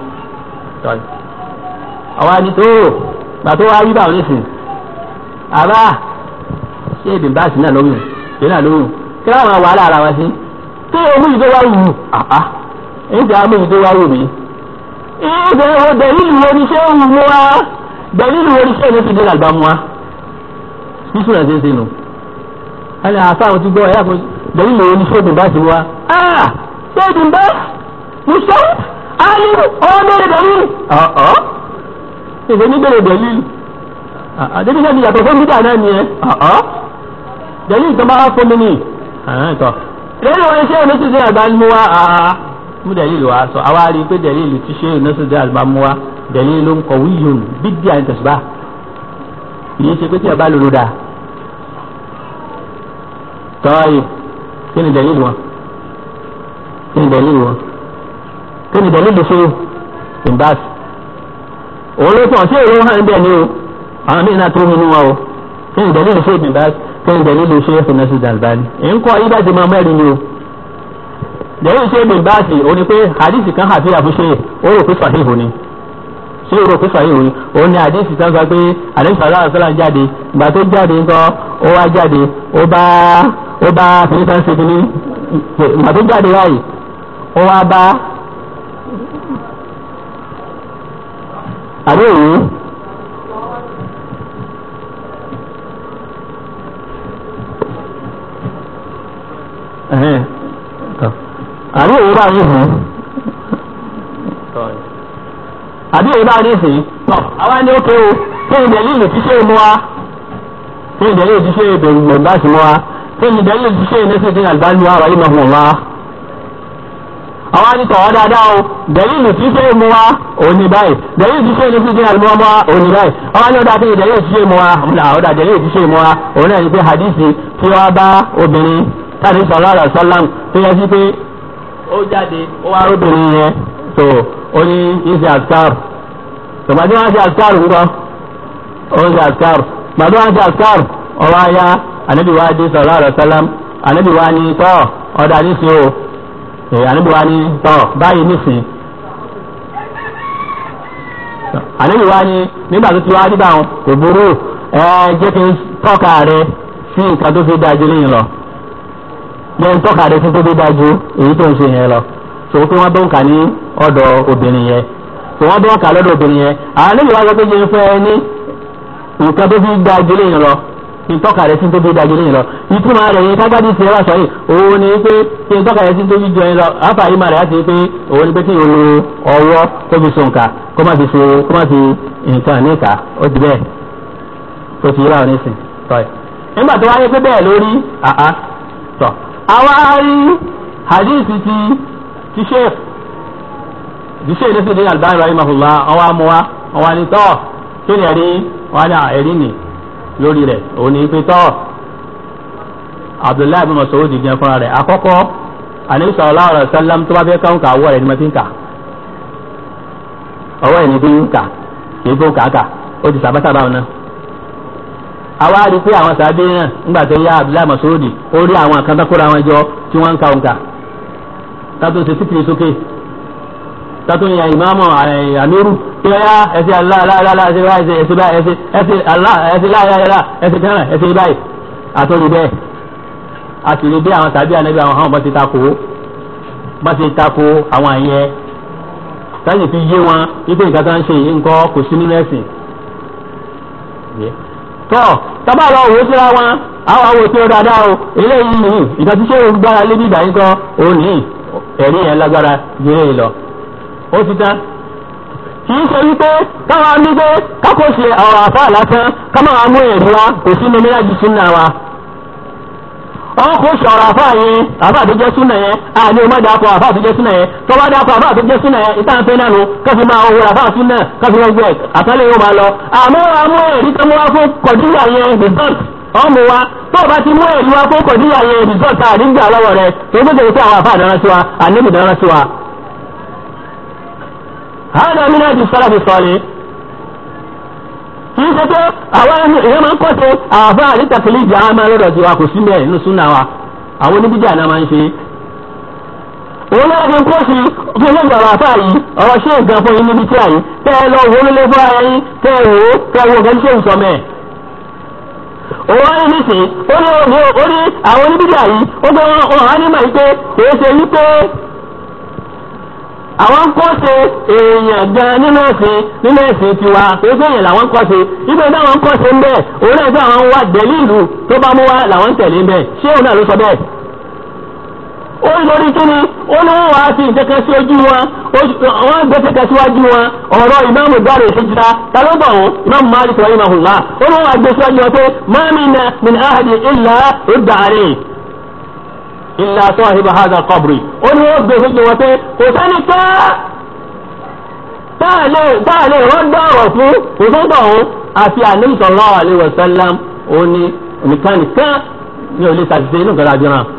S1: àwa ni tó gbàtó wá rí báwọn nísìn àbá ṣé èdè báàsì náà lóhùn ṣé náà lóhùn kí láwọn wà lára wọn sí kí omi yìí tó wá wù àá èyí tí a mú yìí tó wá wù mí. ìdè wo dẹ̀lílù wo ni ṣé ń mú wa dẹ̀lílù wo ni ṣé èmi ti dé làgbà mu wa bísí náà ṣe é ṣe nù. ẹni àfa àwọn ti gbọ́ ẹ̀yà kan dẹ̀lílù wo ni ṣé èdè báàsì wa ṣé èdè báàsì musa ali ọmọ bẹ̀rẹ̀ dẹ̀lílù ọ̀ọ́ ìdè ní bẹ̀rẹ̀ dẹ̀lílù àdébíyàn ti yàtọ̀ fún bídà náà nìyẹn dẹ̀lí ìtàn bá fún mi ní tọ́ lẹ́yìn wọn iṣẹ́ ìlú títí àgbà mú wa mú dẹ̀lí ìlú wa sọ àwa rí i pé dẹ̀lí ìlú tí ṣe ìlú títí àgbà mú wa dẹ̀lí ìlú ń kọ̀ wíyùn bídí à ń tẹ̀síbà kìí ṣe pé tí a bá lòlò dà tọ́yì kí ni dẹ̀lílù wọn kí ni dẹ̀lílù wọn kí ni dẹ̀lílù ṣe ìbáàsì òun ló tàn sí èrò hàn bẹ́ẹ̀ ni o àwọn míì náà tó nínú wọn o kí ni dẹ̀lílù ṣe ìbáàsì kí ni dẹ̀lílù ṣe ìfúnnẹ́sì dàlbáni èyí ń kọ́ ibà ti máa mẹ́rin ni o dẹ̀lílù ṣe ìbáàsì o ní pé hadisi kan hàfi àfúnṣe ó rò pé fàhíhù ni ṣé o rò pé fàhíhù ni òun ni hadisi kan sọ pé àdéhùn sàlá àṣàlá jáde ìgbà tó jáde ńkọ́ ó wá jáde ó bá ó bá fìnísàn ṣe kínní ìgbà tó jáde báyìí ó wá bá àbí òun àbí òun bá yín hàn àbí òun bá yín sìn tọ àwa ni ó ké o kí ni dẹ̀lílì tí ṣe mú wa kí ni dẹ̀lílì tí ṣe bẹ̀rù mọ̀gbà sí mú wa kí ni dẹ̀lílì tí ṣe nẹ́sẹ̀tì àlùbáni wa wàyí mọ̀ wá àwa ni tọ̀wọ́ dáadáa o dẹ̀lílì tí ṣe mú wa òun ni báyìí dẹ̀lílì tí ṣe nẹ́sẹ̀tì àlùbáni wa òun ni báyìí àwa ni ó dáa kí ni dẹ̀lílì tí ṣe mú wa ọ̀dà dẹ̀lílì tí ṣe mú wa òun náà ni pé hadisi tí wọ́n bá obìnrin tàbí sallallahu alaihi wasallam tó yẹ sí pé ó jáde ó wá róbìnrin yẹn tó ó ní ìṣe àṣkár tòmátì wọn ṣe àṣkár ńkọ́ ó ń ṣe àṣkár gbàdó wọn ṣe àṣkár ọwọ́ ayá ànábì wa dé sallallahu alaihi wasallam ànábì wa ní tọ́ ọ̀dà nísìn o ànábì wa ní tọ́ báyìí nísìn ànábì wa ní nígbà tó ti wá nígbà wọn kò burú ẹ jẹ́ kí n tọ́ka rẹ sí nǹkan tó fi dájú lẹ́yìn lọ yẹn tọ́ka rẹ sí tó fi dájú èyí tó ń ṣe yẹn lọ so pé wọ́n bọ́ ń kà ní ọ̀dọ̀ obìnrin yẹn so wọ́n bọ́ ń kà lọ́dọ̀ obìnrin yẹn àwọn níbi wá sọ pé yẹn fẹ́ ní nǹkan tó fi dájú lẹ́yìn lọ kí n tọ́ka rẹ sí tó fi dájú lẹ́yìn lọ ìtumọ̀ rẹ̀ yẹn kágbádìí ti wá sọ yìí òun ni pé kí n tọ́ka rẹ sí tó fi jọ yẹn lọ àfà yìí máa rẹ̀ láti pé òun ni pé kí n lo ọwọ́ tó fi so nǹka kó má fi so kó má fi nǹkan níka ó ti bẹ́ẹ̀ tó ti yíra òní sìn tọ́yì nígbà tó wáyé pé bẹ́ẹ̀ lórí àá tọ̀ àwa rí hadith ti ti sheikh ti sheikh ní sèdè albani rahimahullah ọwọ́ amúwa ọwọ́ ni tọ́ kí ni ẹ̀rí wọn ni ẹ̀rí nì lórí rẹ̀ òun ni pé tọ́ abdullahi bin masoud gan fúnra rẹ̀ àkọ́kọ́ anabi sallallahu alaihi wasallam tó bá fẹ́ káwọn kà ọwọ́ rẹ̀ ni mo ti ń kà ọwọ́ ẹ̀ ni bí ń kà kì í bó kàkà ó ti sàbátàbà wọn náà àwa rí i pé àwọn sàbẹ náà nígbà tó yá abdullahi masoudi ó rí àwọn àkàntàkùrọ̀ àwọn jọ tí wọ́n ń ka òǹkà tátó ṣe títìrì sókè tátó yan ìmáàmù àmírù tí ó yá ẹsẹ aláàlá ẹsẹ báyìí ẹsẹ báyìí ẹsẹ ẹsẹ alá ẹsẹ láyàlá ẹsẹ kẹrẹ ẹsẹ báyìí àtòrí bẹ́ẹ̀ a sì rí bí àwọn sàbẹ ànábì àwọn hàn bá ti takò bá ti takò àwọn àyẹ sáyẹn fi yé wọn ipe nǹkan tó ń ṣe yìí nǹkan kò sí nínú ẹ̀sìn tọ́ tábà lọ wò ó síra wọn àwọn àwọn òtí ó dáadáa o eléyìí nìyí ìgbà tí sẹ́wọ̀n gbára lé bíbá yín kan òun nìyí ẹ̀rí yẹn lágbára ju eléyìí lọ ó ti tán kì í ṣe wípé káwọn ní pé kákó ṣe ọ̀rọ̀ àfa lásán káwọn amú ẹ̀rí wa kò sí nínú méjì súnà wa wọn kò ṣe ọ̀rọ̀ àfa yẹn àfa tó jẹ́ súnà yẹn àní ọmọ dàpọ̀ àfa tó jẹ́ súnà yẹn tó bá dàpọ̀ àfa tó jẹ́ súnà yẹn ìtàn pé náà ló káfí máa wọ àfa súnà káfí wọn gbẹ àtàlẹ́ yóò máa lọ àmọ́ amú ẹ̀rí tó mú wá fún kọ̀díyà yẹn result ọmọ wa tó o bá ti mú ẹ̀rí wá fún kọ̀díyà yẹn result àdígbà lọ́wọ́ rẹ tó gbọ́dọ̀ sí àwọn àfa àdáná sí wa àníbi dáná sí wa. hàdà mí náà ti sọ́lá fi sọ́ọ́lẹ̀ kì í ṣe pé àwọn èèyàn máa ń kọ́ ṣe àfa àdìtàkìlì ìjà máa lọ́dọ̀ sí wa kò sí mẹ́ẹ̀ nínú súnà wa àwọn oníbíjà náà máa ń ṣe òun náà fi ń kó sí fún ilé ìjọba àfáà yìí ọ̀rọ̀ ṣé nǹkan fún yín níbi tí àyí tẹ́ ẹ lọ wo nílé fún ara yín tẹ́ ẹ wò ó tẹ́ ẹ wo nǹkan tí ṣé ń sọ mẹ́ẹ̀. òun wá ní nísìnyí ó ní ó ní àwọn oníbíjà yìí ó gbé wọn wá ní màá pé kìí ṣe wípé àwọn ń kọ́ ṣe èèyàn gan nínú ẹ̀sìn nínú ẹ̀sìn tiwa kìí ṣe èèyàn làwọn ń kọ́ ṣe ibi táwọn ń kọ́ ṣe ń bẹ́ẹ̀ òun náà gbé àwọn wá dẹ̀lí ìlú tó bá mú wá làwọn ń tẹ̀lé ń bẹ́ẹ̀ ṣé òun náà ló sọ bẹ́ẹ̀ ó ń lórí kíni ó ní wọn wá sí nǹkankan sí ojú wọn wọn gbé kankan síwájú wọn ọ̀rọ̀ ìmáàmù dáre ìṣèjìlá tàbí bọ̀ wọn ìmáàmù Malik rahimahullah ó ní wọn wá gbé síwájú wọn pé ma minna min ahadi illa rudda alayhi illa sahiba hadha al-qabri ó ní wọn gbé síwájú wọn pé kò sẹ́ni ká táàlé rọ́dọ̀ ọ̀rọ̀ fún kò sọ́dọ̀ ọ̀hún àti Ànábì sallallahu alaihi wasallam ó ní nìkan nìkan ní olè ṣàṣìṣe inú nǹkan láti ràn.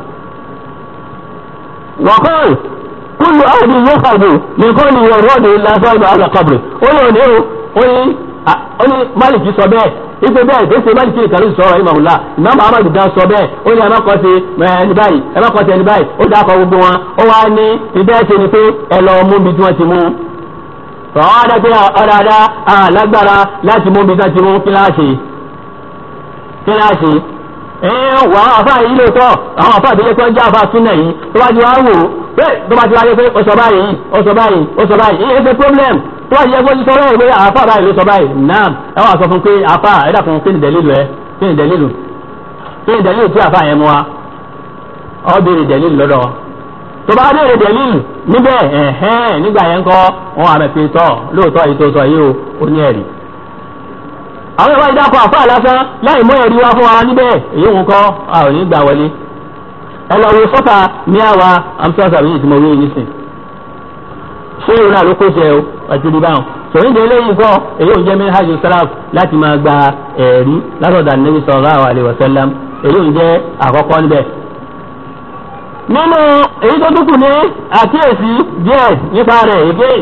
S1: wọ́kọ́ọ̀lù kúlù áàdì yóò fàdù nìkan ni ìwọ̀n rọ́ọ̀dù lásán ìgbà àgbà kọ̀bìrì ó ní òní ó ní ó ní Málìkì sọ bẹ́ẹ̀ ipe bẹ́ẹ̀ tó ṣe Málìkì nìkan ló sọ̀rọ̀ ìmọ̀ọ́lá Imam Ahmad gan sọ bẹ́ẹ̀ ó ní ẹ má kọ́ sí ẹni báyìí ẹ má kọ́ sí ẹni báyìí ó dákọ̀ gbogbo wọn ó wá ní ìbẹ́ẹ̀ ṣe ni pé ẹ lọ mú bí tí wọ́n ti mú àwọn adájọ́ ọ̀dàdá alágbára láti mú bí sáti mú kíláàsì kíláàsì ẹ̀ẹ́n wà á àfáà yìí lóòótọ́ àwọn àfáà tó yẹ kó ń já àfáà súnà yìí tó bá ti wá wò pé tó bá ti wá yẹ pé ó sọ báyìí ó sọ báyìí ó sọ báyìí ìyẹn ṣe problem tó bá ti yẹ kó ti sọ báyìí pé àfáà báyìí ló sọ báyìí naam ẹ wà sọ fún pé àfáà ẹ dàkún kí ni dẹ̀lílù ẹ kí ni dẹ̀lílù kí ni dẹ̀lílù tí àfáà yẹn mú wa ọ béèrè dẹ̀lílù lọ́dọ̀ tó bá béèrè dẹ̀lílù níbẹ̀ ẹ̀hẹ́n nígbà yẹn kọ́ wọn àmì fi tọ́ lóòótọ́ yìí tó sọ yìí ó ní ẹ̀rí. àwọn ìwà ìdákọ̀ àfáà lásán láì mú ẹ̀rí wá fún wa níbẹ̀ èyí ń kọ́ a ò ní gbà wọlé. ẹ lọ wo sọ́fà ní àwa amúsọ́sà yìí tí mo wí nísìn. ṣé ìrora ló kó jẹ o àti rí báwọn. sòyìn dé eléyìí kọ́ èyí ò jẹ́ minhaj salaf láti máa gba ẹ̀rí látọ̀dà Nabi sallallahu alaihi wasallam èyí ò jẹ́ àkọ́kọ́ níbẹ̀ nínú èyí tó dúkù ní àkíyèsí díẹ̀ nípa rẹ̀ èké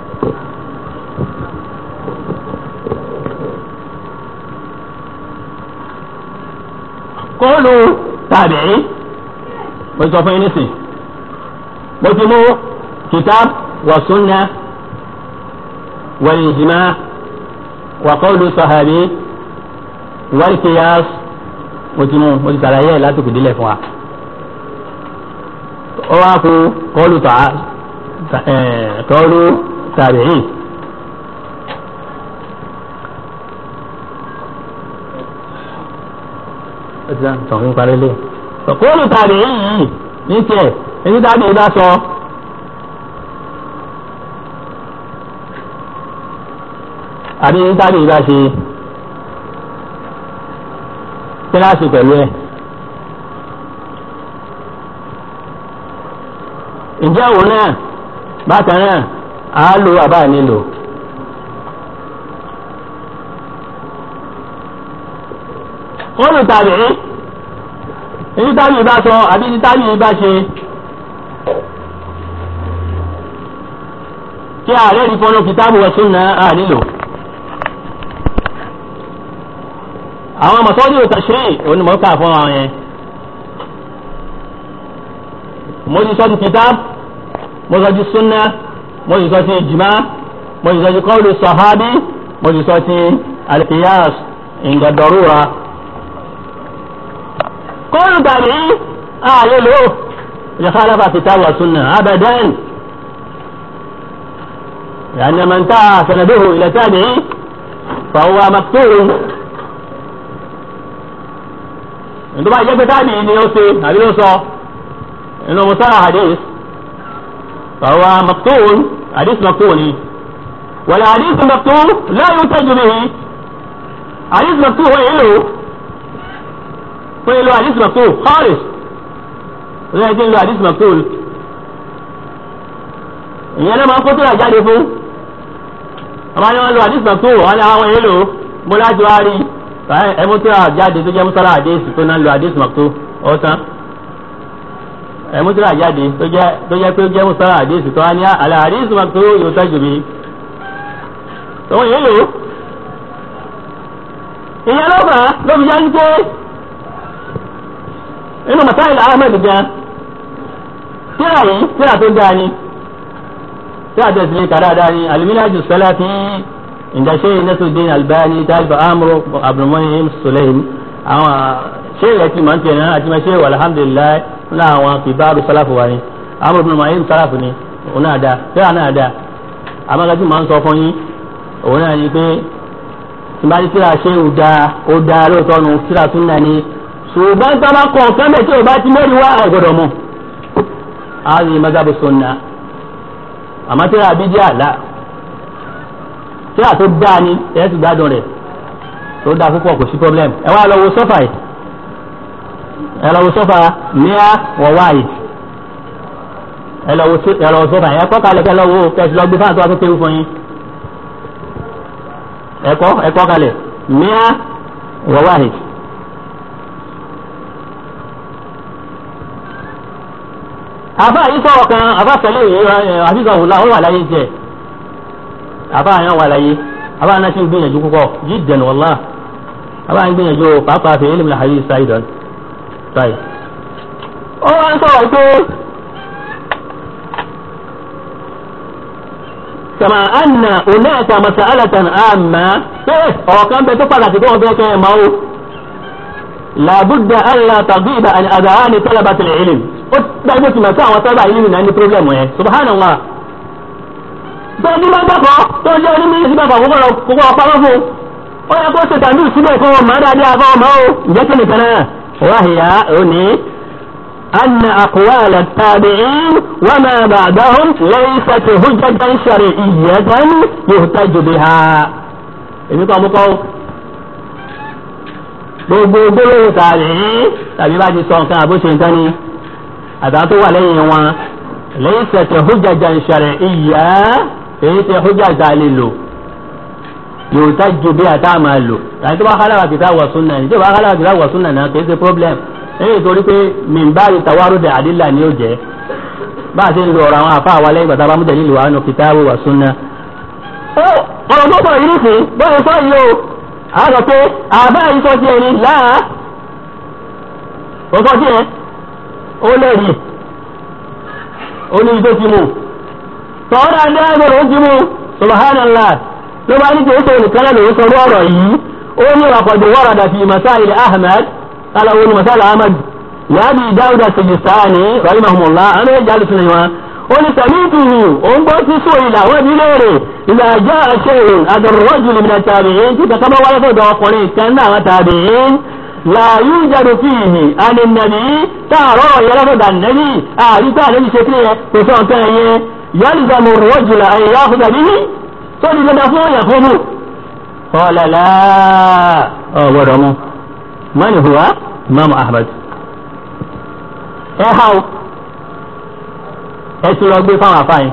S1: kóòlù tàbí mo sọ fún yín nísìn mo ti mú kitab wa sunna wal ijma wa qawlu sahabi wal qiyas mo ti mú mo ti sàlàyé látòkè délẹ̀ fún wa ó wá kú kọlu tà kọlu tàbíyìn. tọ̀hún parí lé. kọlu tàbíyìn yìí ní tiẹ̀ èyí tàbí ìbá sọ. àbí èyí tàbí ìbá ṣe kíláàsì pẹ̀lú ẹ̀. ǹjẹ́ òun náà bákan náà á lo àbá nílò. wọ́n lù tàbí èyí tábì bá sọ àbí ní tábì bá ṣe kí ààrẹ rí fọ́nà kìtàbù wa sunna á nílò. àwọn mọ̀sọ́dí ò tashri' onímọ̀ọ́kà fún àwọn yẹn. mo ti sọ ti kìtàbù mo sọ ti sunna mo sì sọ ti ijma mo sì sọ ti qawlu sahabi mo sì sọ ti alqiyas inda darura. qawlu tabi'i ààyè lò يخالف كتاب والسنة أبدا لأن من انتهى سنده إلى تابعي فهو مقتول عندما يجب تابعي ليوصي هذه يوصى إنه مصطلح حديث فهو مقتول حديث مقتول والحديث المقتول لا ينتج به حديث مقتول هو إله هو إله حديث مقتول خالص lẹ́yìn tí ń lo hadith maktul ìyẹn náà máa ń kó tó rà jáde fún àwọn ni wọ́n lo hadith maktul wọ́n ní àwọn èèlò mo láti wá rí ẹmu tó rà jáde tó jẹ́ musala hadith tó náà lo hadith maktul ọ̀tán ẹmu tó rà jáde tó jẹ́ tó jẹ́ pé ó jẹ́ musala hadith tó wá ní àlẹ́ hadith maktul yóò tẹ́jú mi àwọn èèlò ìyẹn ló fà á ló fi jáde pé inú masáìl ahmed gan tíra yìí tíra tó dáa ni tíra tó sì kàrá dáa ni aliminaju salati inda sheikh nasuddin albani talibu amuru abdulmuhim sulaim àwọn sheikh yẹn ti máa ń tẹ̀ náà àti máa sheikh alhamdulilayi ní àwọn kibaru salafu wa ni amuru bin muhim salafu ni òun náà dáa tíra náà dáa amágájú máa ń sọ fún yín òun náà ni pé tí bá ní tíra sheikh dáa ó dáa lóòótọ́ nu tíra tún náà ni ṣùgbọ́n tó bá kọ̀ ọ̀kan bẹ̀ tí o bá ti mẹ́rin wá àgbọ̀dọ̀ mọ̀ ààrẹ mazhabu sunna àmọ́ tí a bí jẹ́ àlá tí a tó dáa ni ẹ̀ ti gbádùn rẹ̀ tó dáa púpọ̀ kò sí problem ẹ wá lọ wo sọ́fà yìí ẹ lọ wo sọ́fà níyà wọ̀ wáyìí ẹ lọ wo sọ́fà yìí ẹ kọ́ kalẹ̀ kẹ́ lọ wo kẹ́sì lọ gbé fáwọn tó wá tó kéwù fún yín ẹ kọ́ ẹ kọ́ kalẹ̀ níyà wọ̀ wáyìí àbá yìí sọ̀rọ̀ kan àbá tẹ̀lé àfihàn òun láwọn wà láyé jẹ àbá yẹn wà láyé àbá náà ti ń gbìyànjú púpọ̀ jiddan wallah àbá ń gbìyànjú pàápàá fi ilmi al-hadith saidan báyìí. ó wá ń sọ̀rọ̀ pé kama anna hunaka mas'alatan amma pé ọ̀rọ̀ kan bẹ tó pàtàkì tó wọ́n fẹ́ kẹ́ ẹ̀ máa ó làbúdà alla taghiba an adhani talabatil ilm ó dájú tí màá sí àwọn sábà yìí nìyẹn ní pírọ́blẹ̀mù yẹn subhanallah tó ní máa gbàgbọ́ tó jẹ́ onímọ̀ yìí síbẹ̀ kókó ọ̀pá fún ó yẹ kó ṣe tàbí síbẹ̀ kó wọn máa dáadáa fún ọmọ ó ǹjẹ́ kí nìkan náà wáhìyà òní أن أقوال التابعين وما بعدهم ليست حجة شرعية يهتج بها èmi kọ́ mú kọ́ gbogbo gbólóhùn tàbí tàbí bá ti sọ nǹkan àbóṣe nǹkan ni àtàwọn tó wà lẹ́yìn wọn laysat hujjajan shar'iyya èyí tẹ hujja tá a lè lò yuhtaju biha tá a máa lò tàbí tó bá khalafa kitab wa sunnah ní tó bá khalafa kitab wa sunnah náà kì í ṣe problem lẹ́yìn torí pé mìmbáyì tawarud àdìlà ni ó jẹ́ bá a ṣe ń lo ọ̀rọ̀ àwọn àfa àwa lẹ́yìn bàtà bá mú dalilu wa nù kitabu wa sunnah. ó ọ̀rọ̀ tó sọ yìí nìsín bóyá sọ yìí o a sọ pé àbá yìí sọ tiẹ̀ ni láà ó sọ tiẹ̀ ó lẹ́rìí ó ní ìjọ ti mú tọ́ọ̀dà ní ẹgbẹ̀rún ó ti mú subhanallah ló bá ní kí ó sọ nìkan náà lòún sọ ọ̀rọ̀ yìí ó ní àkọ́jọ wọ́rọ̀dà fi masáìlì ahmed قال أول مثال أحمد لأبي داود السجستاني رحمه الله أنا جالس نيوان قل سميته أنبت سئل وبليره إذا جاء شيء هذا الرجل من التابعين كما ولد وقلت كان تابعين لا يوجد فيه عن النبي ترى يلفظ النبي أعرف النبي شكله وصوت يلزم الرجل أن يأخذ به صلي لنا فوق يأخذ قال لا أه ورمه من هو imam ahmed ẹ ha o ẹ ti lọ gbé fáwọn afáyín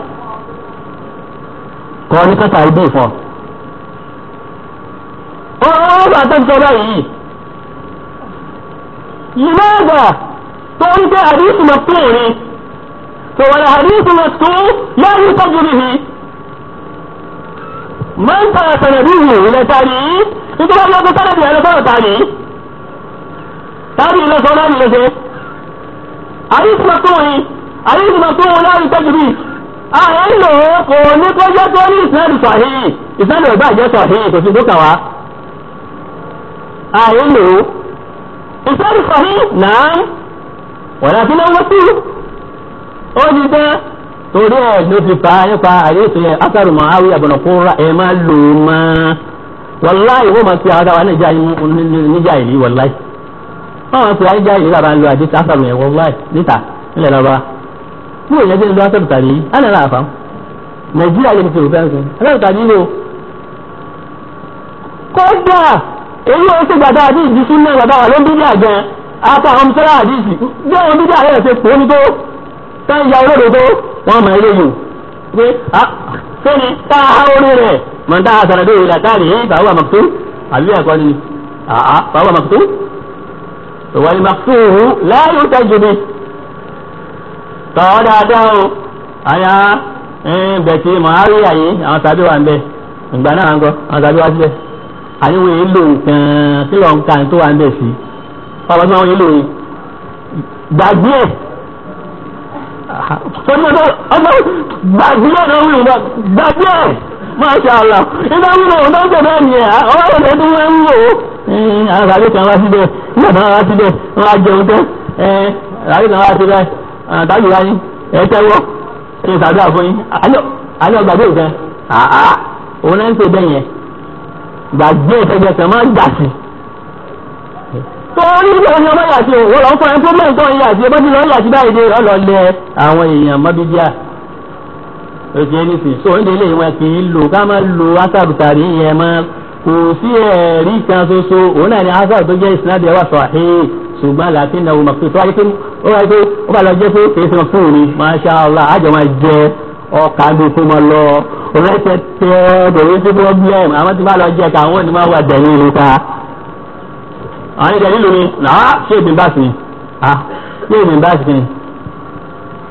S1: kọ́ ní kẹta ìdí ìfọ̀ ó bá tó ń sọ báyìí limaada tó ń tẹ àdísù mọ̀tún ni tó wà ní àdísù mọ̀tún láyé tọ́jú nìyí máa ń tẹ̀lé sànàdíhù ilẹ̀ tàbí nítorí wọn lọ́kọ́ sànàdí ẹ̀ lọ́kọ́ tàbí tàbí ilé sọ náà nílé ṣe àdísù mọ̀tún ni àdísù mọ̀tún láyé tọ́jú nìyí àwọn ìlò kò ní kó jẹ́ tó ní ìsinádù sàhíì ìsinádù ọ̀gbà jẹ́ sàhíì kò sí tó kà wá àwọn ìlò ìsinádù sàhíì náà wọ́n yà fi náà wọ́n sí ó ní jẹ́ torí ẹ̀ ló fi fa nípa àdéhùn yẹn asàrù Muawiya ibn Qurra ẹ̀ máa lò ó máa wàláì wọ́n máa fi àwọn àwọn níjà níjà ìlú wàláì wọ́n máa fi àwọn níjà ìlú làbá ń lo àdéhùn asàrù yẹn wàláì níta nílẹ̀ lọ́ba bí òye jẹ́ ìlú asàrù tàbí ana la fam nàìjíríà yẹn ti rò fẹ́ sọ asàrù tàbí lò kódà èyí ó ṣe gbàdá àdí ìdí súnmọ́ gbàdá wà ló ń bídí àjẹ ata àwọn mùsùlùmí àdìsí bí àwọn bídí àyẹ̀ ṣe pò ní tó tẹ́ ń ya olódo tó wọ́n mọ̀ ilé yìí pé sẹ́ni tá a há orí rẹ̀ mọ̀ tá a sọ̀rọ̀ dé ìlà táàrí yìí fàwọn àmọ̀tó àbí ẹ̀kọ́ ni àá fàwọn àmọ̀tó ìwà ni màkúù láyé ó tẹ́jú mi tọ́ dáadáa o àyà bẹ̀tì mọ̀hárí àyè àwọn tàbí wà ń bẹ̀ ìgbà náà ń gọ́ àwọn tàbí wá síbẹ̀ àníwò yìí lò nǹkan kí lọ́n ń ka tó wà ń bẹ̀ sí ọ̀pọ̀ tí wọ́n yìí lò yìí gbàgbé ẹ̀ tọ́jú ọjọ́ gbàgbé ẹ̀ náà wíwọ̀n gbàgbé ẹ̀ Masha Allah nígbà wíwọ̀n ọ̀dọ́ ń tẹ̀lé ẹ̀mí ẹ̀ ọwọ́ ìrọ̀lẹ́ tó wọ́n ń wò ó àwọn tàbí kan wá síbẹ̀ nígbà tí wọ́n wá síbẹ̀ wọ́n á jẹun tẹ́ tàbí kan wá síbẹ̀ tàbí wáyé ẹ tẹ́wọ́ ẹ ṣàdúrà fún yín alẹ́ ọgbàgbé ìfẹ́ àá òun náà ń pè bẹ́ẹ̀ yẹn gbàgbé ìfẹ́jẹ kan máa ń gbà sí. torí ìgbà wọn ni ọmọ yàtí o wọ́n lọ fún ẹni tó mẹ́rin tó ń yàtí ẹ bá ti lọ yàtí báyìí dé ọ lọ lẹ àwọn èèyàn mọ́bídíà oṣù ẹnìsìn so oúnjẹ ilé wọn kì í lò ká máa lo asàbùtàrí yẹn mọ́ kò sí ẹ̀rí kan ṣoṣo òun náà ni asàbù tó jẹ́ ìsinadì ẹwà sọ̀hìn ṣùgbọ́n láti náwó mọ̀ pé tó wáyé pé ó wáyé pé ó bá lọ jẹ́ pé kìí sọ fún mi masha allah àjọ máa jẹ ọkà gbé kó máa lọ rẹ́tẹ̀ tẹ́ bẹ̀rẹ̀ sí problem àwọn tí bá lọ jẹ ká àwọn ni máa wà dẹ̀yìn ìlú ta. àwọn ìdẹ̀ nílùú ni náà ṣé èmi bá sí ni ah ṣé èmi bá sí ni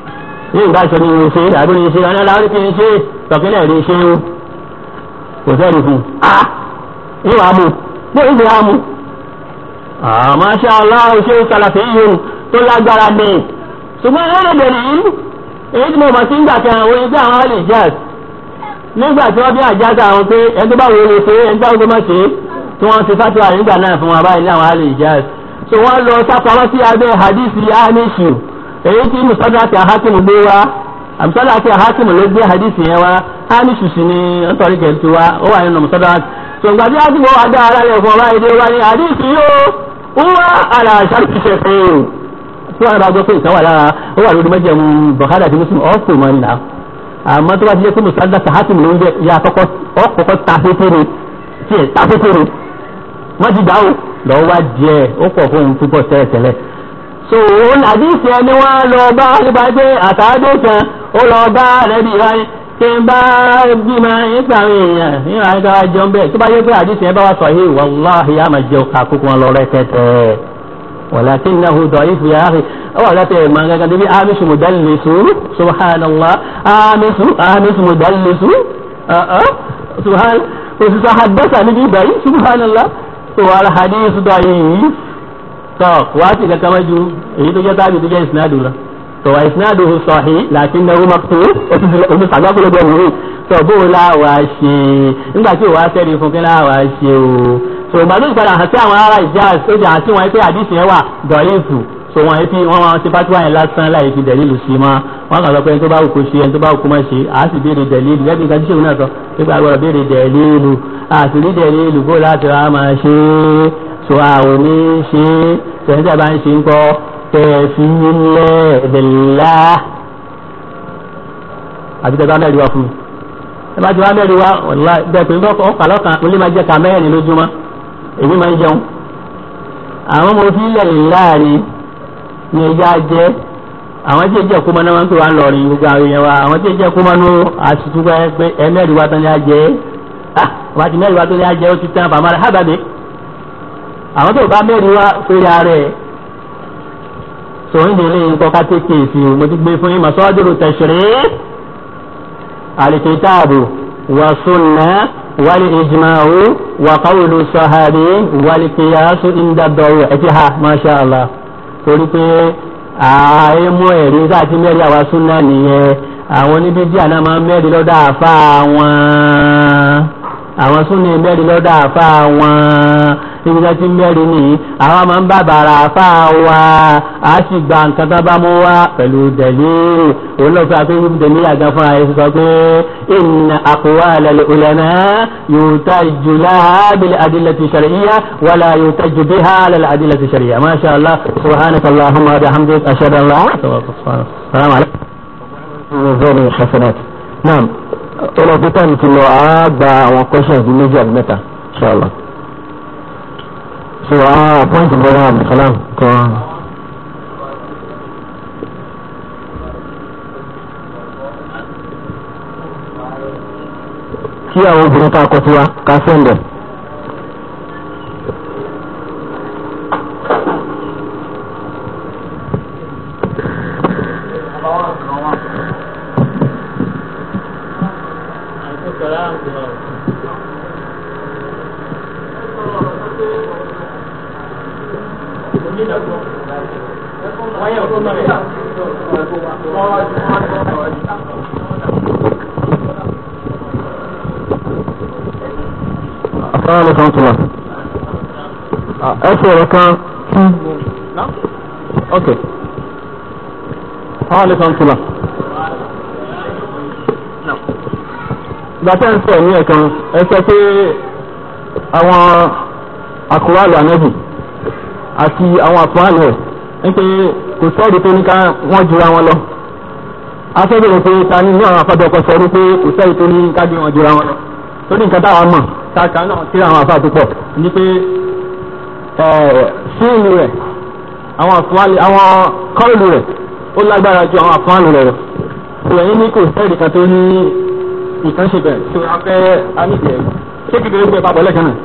S1: ní ìgbà sọ ní ṣe àbí ní ṣe ọ̀nà láwọn kí n ṣe tọ̀kílẹ̀ rí ṣe ó kò sẹ́rì fún a ìwà mú bó ìwé á mú. Masha Allah ṣe sàlàfẹ́ yìí tó lágbára ní ṣùgbọ́n ẹ̀rọ bẹ̀rẹ̀ yìí èyí tí mo mọ̀ sí ń gbà kan àwọn ẹgbẹ́ àwọn alẹ́ jazz nígbà tí wọ́n bí àjáza àwọn pé ẹni tó bá wo lè ṣe ẹni tó bá wo má ṣe tí wọ́n ti fatuwa nígbà náà fún wa báyìí ní àwọn alẹ́ jazz so wọ́n lọ sápamọ́ sí abẹ́ hadisi anishu èyí tí musadra àti ahakim gbé wa musadra àti ahakim ló gbé hadisi yẹn wa anishu sì ni nítorí kẹ̀tù wa ó wà nínú musadra so ìgbà tí wọ́n ti wọ́n adá ara rẹ̀ fún ọba èdè wa ní hadisi yóò wúwa àlà àṣàkìṣe fẹ́ẹ́ tí wọ́n bá gbọ́ pé ìkan wà lára ó wà lórí mẹ́jẹ̀mú Bukhari àti Muslim ọ̀pọ̀ mọ́ nìyà àmọ́ tó bá ti jẹ́ pé musadra àti ahakim ló ń jẹ́ ya ọkọ̀ọ̀kọ̀ tafẹ́fẹ́rẹ́ tiẹ̀ tafẹ́fẹ́rẹ́ wọ́n ti dáhùn lọ́wọ́ wá díẹ̀ ó pọ̀ fún un púpọ̀ tẹ́lẹ̀tẹ́lẹ̀ so òun àdìsí ẹni wọn lọ bá nípa pé àtàdé kan ó lọ bá rẹbi ìwáyé tí ń bá bímọ nípa àwọn èèyàn nínú àyíká wa jẹun bẹ́ẹ̀ tó bá yẹ pé àdìsí ẹ bá wà sọ yìí wàláhì yá máa jẹun ká kókó wọn lọ rẹ tẹtẹ walakinnahu da'ifu ya akhi awa la tẹ ma gangan débi amisu mudallisu subhanallah amisu amisu mudallisu subhan òṣìṣẹ́ àdọ́sà níbi ìbàyí subhanallah tó wà alhadith da'if tọ́ wàá ti kankan mọ́jú èyí tó jẹ́ tábì tó jẹ́ ìsinádù lọ tọ́ wà ìsinádù sahih lakinnahu maqtu omi sàgbàkúlógbò wòye tọ́ bó láwà ṣe nígbà tí òwà sẹ́ni fún kí láwà ṣe o so ìgbà tó ń padà hàn sí àwọn ará ìjà ó jà sí wọn pé àdìsí yẹn wà dọ̀yìnfù so wọn fi wọn wọn ti fatuwa yẹn lásán láì fi dẹ̀lílù sí ma wọn kàn sọ pé ẹni tó bá wù kó ṣe ẹni tó bá wù kó má ṣe àá sì béèrè dẹ̀lílù gẹ́gẹ́ bí nǹkan tí sèwọ́n náà sọ pé pé àgbọ̀rọ̀ béèrè dẹ̀lílù àti rí dẹ̀lílù bó láti rà máa ṣe é so àwọn ní ṣe tẹ̀síntẹ̀ bá ń ṣe ń kọ́ tẹ̀sí nílẹ̀ ẹ̀dẹ̀lá àbí tẹ̀ bá mẹ́rin wá fún mi ẹ bá ti wá mẹ́rin wá ọ̀la bẹ́ẹ̀ pé nǹkan ọkà lọ́kàn mo lè máa jẹ́ ká mẹ́rin lójúmọ́ èmi máa ń jẹun àwọn ọmọ òfin ilẹ̀ láàrin ní ẹja jẹ́ àwọn tí èjì ẹ̀kú mọ́ná wọn pè wá lọ́rin gbogbo àwọn èèyàn wa àwọn tí èjì ẹ̀kú mọ́nú àtúntúgbà pé ẹ mẹ́rin wá tán ní ajẹ́ ah wọ́n ti mẹ́rin wá tán ní ajẹ́ ó ti tán bàmá rẹ̀ hábàbí àwọn tó bá mẹ́rin wá fèrè ààrẹ sọ̀rọ̀ ìdílé nǹkan ká tètè sí o mo ti gbé fún yín masọ́dúró tẹ̀sírẹ́ alikitaabu wa sunna wali ijma'u wa qawlu sahabi wali qiyasu inda dọ̀wọ̀ ẹ ti ha masha allah torí pé ààyè mú ẹ̀rí láti mẹ́rin àwa sunna nìyẹn àwọn oníbí díà náà máa ń mẹ́rin lọ́dọ̀ àfa wọn àwọn súnni mẹ́rin lọ́dọ̀ àfa wọn níbi tí mẹ́rin ní àwọn máa ń bá bàrà àfa wa a sì gba nǹkan tó bá mú wá pẹ̀lú dẹ̀lí òun lọ́ọ́ fẹ́ akéwì dẹ̀lí àga fúnra yẹn sọ pé inna aqwala al-ulama yuhtaju laha bil adillati shar'iyya wala yuhtaju biha lil adillati shar'iyya ma sha Allah subhanaka allahumma wa bihamdika ashhadu an la ilaha illa anta assalamu alaykum. hasanat naam ọlọ́pẹ́ táìmù ti lọ àá gba àwọn questions bíi méjì àbí mẹ́ta ṣọlá so àwọn point brother abdulsalam kan. kí àwọn obìnrin ká kọ tiwa ká sẹ́ndẹ̀. Assalamu alaikum tula. Ẹ sọ̀rọ̀ kan. Ok. Assalamu alaikum tula. Gbàtẹ́ ń sọ ní ẹ̀kan, ẹ sọ pé àwọn àkùrálù ànẹ́bì àti àwọn àkùrálù ẹ̀ ń pé kò sọ́ọ̀dù tó ní ká wọ́n jura wọn lọ. A fẹ́ bẹ̀rẹ̀ pé ta ni ní àwọn afọ́dọ́kọ sọ wípé kò sẹ́yìn tó ní ká gbé wọn jura wọn lọ. Torí nǹkan táwọn mọ̀ kàkà náà tí àwọn àfáà tó pọ̀ ní pé fíìmù rẹ̀ àwọn àfúnwálé àwọn kọ́ọ̀lù rẹ̀ ó lágbára ju àwọn àfúnwálé rẹ̀ lọ. ìròyìn ní kò sẹ́ẹ̀dì kan tó ní ìkànṣe bẹ̀rẹ̀ tó a fẹ́ amíjẹ̀ ṣé kékeré gbé papọ̀ lẹ́kàn náà.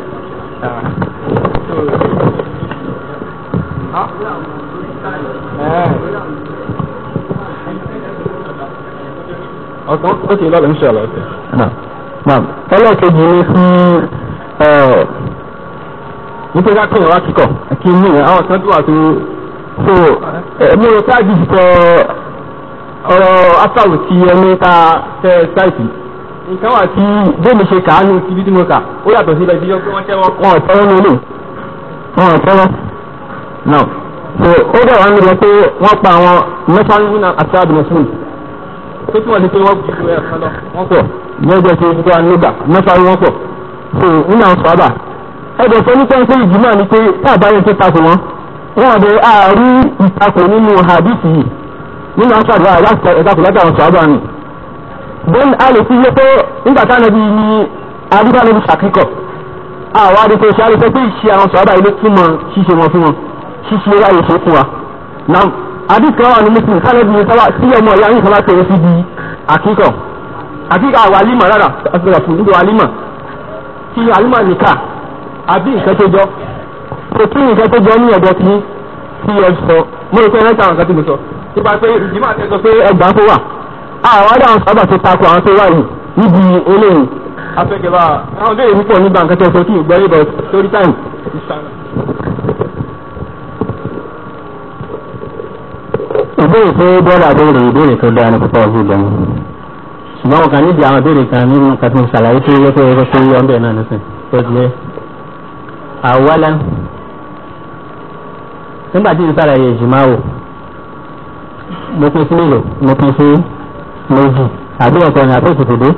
S2: ọ̀kan ó kì í lọ́la insha Allah.
S3: ọlọ́ọ̀kejì ni fún nítorí ká pèèyàn wá kíkọ̀ kí n mú àwọn kan tó wà tó so mo rò pé àjì sọ ọ̀rọ̀ afáwò tí ẹni ká fẹ́ sáìtì nǹkan wà tí bẹ́ẹ̀ni ṣe kàánú ti bí tí mo kà ó yàtọ̀ sílẹ̀ tí wọ́n tẹ́wọ́ wọn ò tẹ́wọ́ ní ilé wọn ò tẹ́wọ́ náà so ó dẹ̀ wá nílò pé wọ́n pa àwọn mẹ́sàn-án nínú àti àbìnẹ́sùn tó túmọ̀ sí pé wọ́n fi ìlú ẹ̀ kan lọ wọ́n pọ̀ ní ọjọ́ tí wọ́n nígbà mẹ́sàn-án wọ́n pọ̀ so nínú àwọn sọ́ọ́bà ẹ̀dọ̀ sọ ní pẹ́ńpẹ́ ìjùmọ̀ ni pé táàbá yẹn tó takò wọn wọn àbẹ àárí ìtakò nínú hadith yìí nínú aṣáájú àyà ìtakò lọ́dọ̀ àwọn sọ́ọ́bà ni bẹ́ẹ̀ a lè fi yẹ pé nígbà táwọn ẹbí ní adúgbàlẹ́bí ṣàkíkọ̀ àwọn adìpọ̀ ṣe àlùfẹ́ pé ìṣe àwọn sọ́ọ́bà ilé túmọ̀ ṣíṣe wọn fún wọn ṣíṣe ráyè ṣe fún wa náà hadith kan wà ní muslim kálẹ́bí sábà sí ọmọ ìyá yìí sábà tẹ̀lé sí di àkíkọ̀ àkíkọ̀ àwọn alímọ̀ rárá àti fún nígbà alímọ̀ kí alímọ̀ nìkà àbí nǹkan tó jọ kò kí nǹkan tó jọ ní ọ̀dọ̀ tí tí ẹ sọ mo rò pé ẹ ta nǹkan tí mo sọ nípa pé ìdìbò àti ẹsọ pé ẹgbàá tó wà àwọn ọ̀dọ̀ àwọn sábà tó takò àwọn tó wà yìí níbi eléyìí afẹ́kẹ̀bá àwọn béèrè púpọ̀ nígbà nǹkan tó sọ kí ìgbọ́ yìí bọ̀ sórí táìmù.
S1: ìbéèrè tó bọ́ọ̀lù àbẹ̀rẹ̀ ìbéèrè tó dáa ní púpọ̀ ọ̀gbìn gan ṣùgbọ́n wọn kàn nídìí àwọn ìbéèrè kan nínú nǹkan tó ń ṣàlàyé tó yẹ kó yẹ kó yọ ọ́n bẹ̀ náà nísìn tó ti yẹ àwọlá nígbà tí n sàlàyé ìjìmáwò mo pín sí mélòó mo pín sí méjì àbí ọ̀tọ̀ ní àbí òkùnkùn dé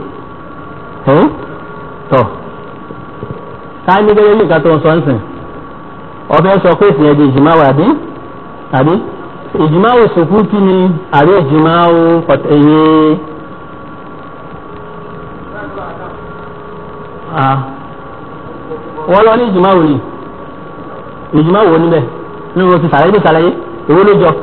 S1: tọ̀ ká ní gẹ́gẹ́ bí nǹkan tó ń sọ ń sìn ọbẹ̀ sọ pé ìsìn ẹ̀dì ìjìmáwò àbí àbí ìjìmáwò sùkúùtì ni àbí ìjìmáwò ẹ̀yẹ wọ́n lọ ní ìjìmáwò ni ìjìmáwò wo níbẹ̀ nínú o ti sàlàyé ní sàlàyé èwo ló jọ.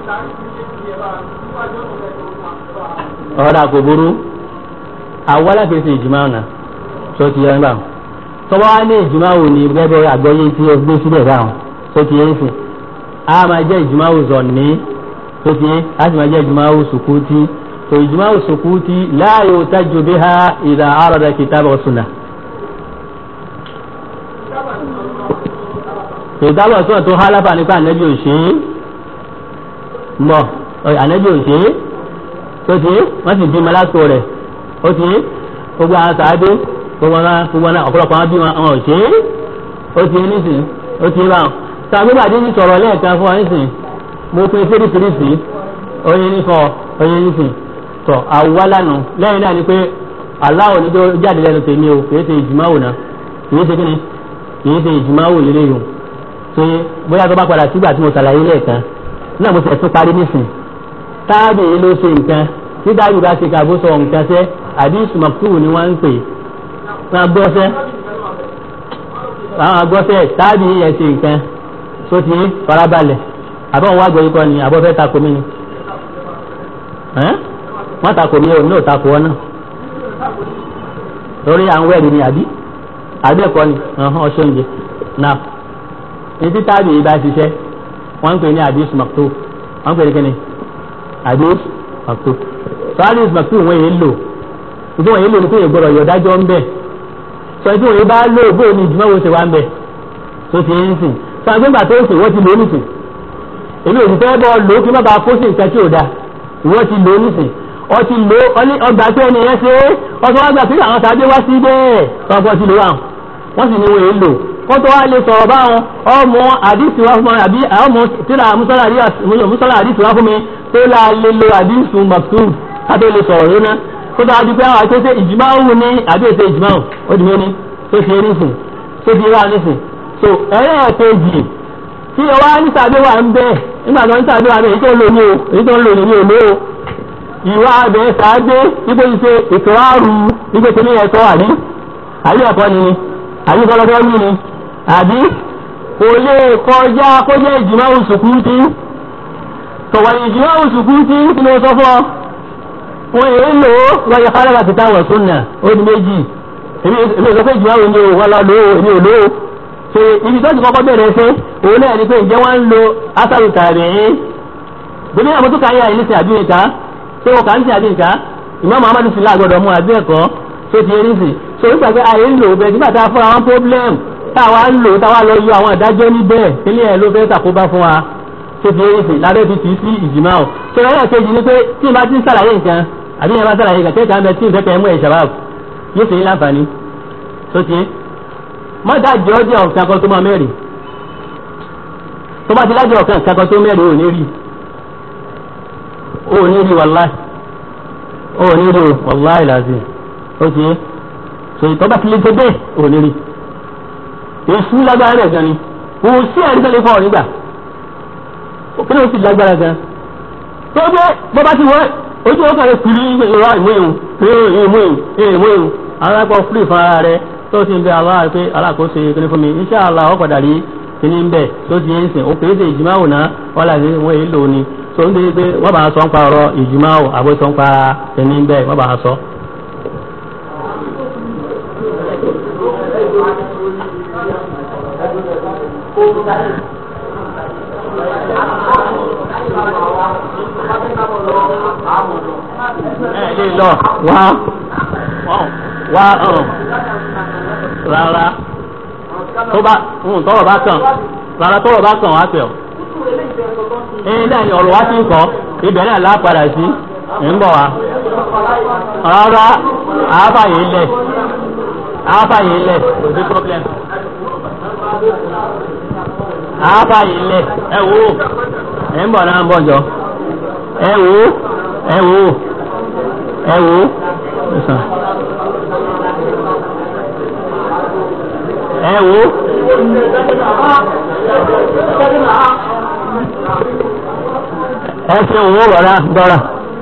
S1: ọ̀rọ̀ àkóbóró àwọn alákèésí ìjìmáwò náà tó ti yẹ nígbà tọ́wọ́ á ní ìjìmáwò ni gẹ́gẹ́ àgbọ́yé tí o gbé sílẹ̀ dáhùn tó ti yẹ ń sìn á máa jẹ́ ìjìmáwò zọ̀ní tó ti yẹ á sì máa jẹ́ ìjìmáwò sùkúùtì tó ìjìmáwò sùkúùtì la yuhtaju biha idha arada kitaba wa sunnah. ìdábọ̀ sọ̀rọ̀ tó hálábà nípa ànẹ́bí òṣè mọ̀ ànẹ́bí òṣè tó ti wọ́n sì bímọ lásìkò rẹ̀ ó ti gbogbo àwọn sàádé gbogbo náà gbogbo náà ọ̀pọ̀lọpọ̀ àwọn bímọ àwọn òṣè ó ti nísìn ó ti bá wọn. tàbí bàdé ní sọ̀rọ̀ lẹ́ẹ̀kan fún wa nísìn mo pin fèrèsìrìsì oyin nífọ̀ oyin nísìn tọ̀ àwọ̀lànà lẹ́yìn náà ni pé aláwọ̀ níjọ́ jáde lẹ́nu tèmi o kì í ṣe ìjùmáwò náà kì í ṣe kíni kì í ṣe ìjùmáwò lélẹ́yìn pé bóyá tó bá padà sígbà tí mo ṣàlàyé lẹ́ẹ̀kan náà mo tẹ̀sùn parí nísìn táàbì yìí ló ṣe nǹkan tí dáàbì bá ṣe kàbó sọ nǹkan sẹ́ àbí ìsùmọ̀kúrò ni wọ́n ń pè wọ́n agbọ́sẹ́ àwọn agbọ́sẹ́ táàbì yìí yẹn ṣe nǹkan tó ti farabalẹ̀ àbọ̀ wọn wá gbọ́ ikọ́ ni àbọ̀ fẹ́ takò mí ni wọ́n takò mí ò ní ò takò wọn náà lórí àwọn ẹ̀rí ni àbí àbí ẹ̀kọ́ ni ọ̀ṣọ́ oúnjẹ náà ètí táàbì yìí bá ṣiṣẹ́ wọ́n ń pè ní hadith maktub wọ́n ń pè ní kíni hadith maktub so hadith maktub wọ́n yẹn lò ìdí wọ́n yẹn lò ní pé ìgbọ́dọ̀ yọ̀dájọ́ ń bẹ̀ sọ ìdí wọ́n yẹn bá lò bóyá ní ìjùmọ̀ wo ṣe wá ń bẹ̀ tó ti ń sìn sọ àgbégbà tó ń sìn wọ́n ti lò ó nìsìn èmi ò sì fẹ́ bọ́ lò ó kí má bàa kó sí nǹkan tí ò da ìwọ́n ti lò ó nìsìn ọ ti lò ó ọgbà tí ẹni yẹn ṣe é ọtún wá gbà pé àwọn tàbí wá sí bẹ́ẹ̀ tọ́gbọ́n ti lò wà wọ́n sì ní wọ́n yẹn lò wọ́n tó wá lè sọ̀rọ̀ báwọn ọmọ àdìsí wá fún mi àbí ọmọ tíra musala àdìsí wá fún mi tó la lè lo àdìsí maktub kátó lè sọ̀rọ̀ lónà kó tó wá di pé àwọn àtẹ́sẹ́ ìjìmáwù ní àbí ètò ìjìmáwù ó di mẹ́ni tó fi nísìn tó fi wá nísìn so ẹ̀rẹ́ ẹ̀kejì tí o wá ní sàbí wà ń bẹ́ nígbà tó ń sàbí wà ń bẹ́ èyí tó ń lò ní o èyí tó ń lò ní o lò ó ìwà abẹ sàádé ipò ìṣe ìkọ́rù ipò tó ní ẹ̀tọ́ àbí àbí ẹ̀kọ́ ni àbí kọ́lọ́fẹ́ wí ni àbí kò lè kọjá kó jẹ́ ìjìmá òṣùkútí tọ̀wọ̀ ìjìmá òṣùkútí tí mo sọ fọ́ wọ́n èé lò ó wáyé kálára ti táwọn súnà ó di méjì èmi sọ pé ìjìmá òní o wọ́n lọ lò ó èmi ò lò ó ṣe ibi tó ti kọ́kọ́ bẹ̀rẹ̀ ṣe òun náà ni pé ǹjẹ́ wọ́n ń lo asaru tààrí yín gbogbo àwọn tó kàáyà yìí ní sin àbí nìkan ṣé wọ́n kà ń sin àbí nìkan ìmọ̀ muhammadu sì lágbọ́dọ̀ mú àbí ẹ̀kọ́ tó ti rí sí so nígbà pé àyè ń lò bẹ́ẹ̀ nígbà tá a fúnra wọn problem táwa ń lò táwa lọ yọ àwọn ìdájọ́ níbẹ̀ kílẹ̀ ẹ̀ ló fẹ́ tàkóbá fún wa tó ti rí sí lábẹ́ fi tì í sí ìjìmá o tó lọ́yà kejì ni pé tí n bá ti ń sàlàyé nǹkan àbí yẹn bá sàlàyé nǹkan kẹ́kẹ́ àbẹ tí n fẹ́ kẹ́ mú ẹ̀ ṣàbáàbù yóò ṣe é láǹfààní tó ti mọ́tà jọ́ọ́jọ́ ọ̀kan kan tó máa mẹ́rin tó bá ti lájọ́ ọ̀kan kan tó mẹ́rin ò ní rí ò ní rí wàláì ò ní rí wàláì làzim ó ti yé so ìtọ́ bá ti lè tó bẹ́ẹ̀ ò ní rí èsù lágbára rẹ̀ gan ni kò sí ẹ̀rí tó lè fọ́ ọ nígbà kí ló sì lágbára gan tó gbé bó bá ti wọ ojú ọkàn rẹ̀ kiri ìwà ìmú ìhun ìmú ìhun ìmú ìhun àwọn akọ fúlì fún ara rẹ̀ tó ti ń bẹ aláà pé alákòóso kíní fún mi insha Allah ọ padà rí kíní ń bẹ tó ti yẹn sìn ó kèé ṣe ìjìmáwò náà wọ́n là ní wọ́n èyí lò ní tó ń dé pé wọ́n bá sọ ń pa ọ̀rọ̀ ìjìmáwò àbó sọ ń pa kíní ń bẹ wọ́n bá sọ. ẹ lè lọ wá wá rárá tó bá tọrọ bá kàn rárá tọrọ bá kàn wá pẹ ọ. ẹyin náà ni ọ̀rọ̀ wá sí nǹkan ibẹ̀ náà lápadà sí ń bọ̀ wá. rárá àáfàyè lẹ̀ àáfàyè lẹ̀ kò sí problem. àáfàyè lẹ̀ ẹ wò ó ẹ ń bọ̀ náà ń bọ̀ jọ ẹ wò ó ẹ wò ó ẹ wò ó ẹ wò ó ẹ ṣe òun rọra dọ́ra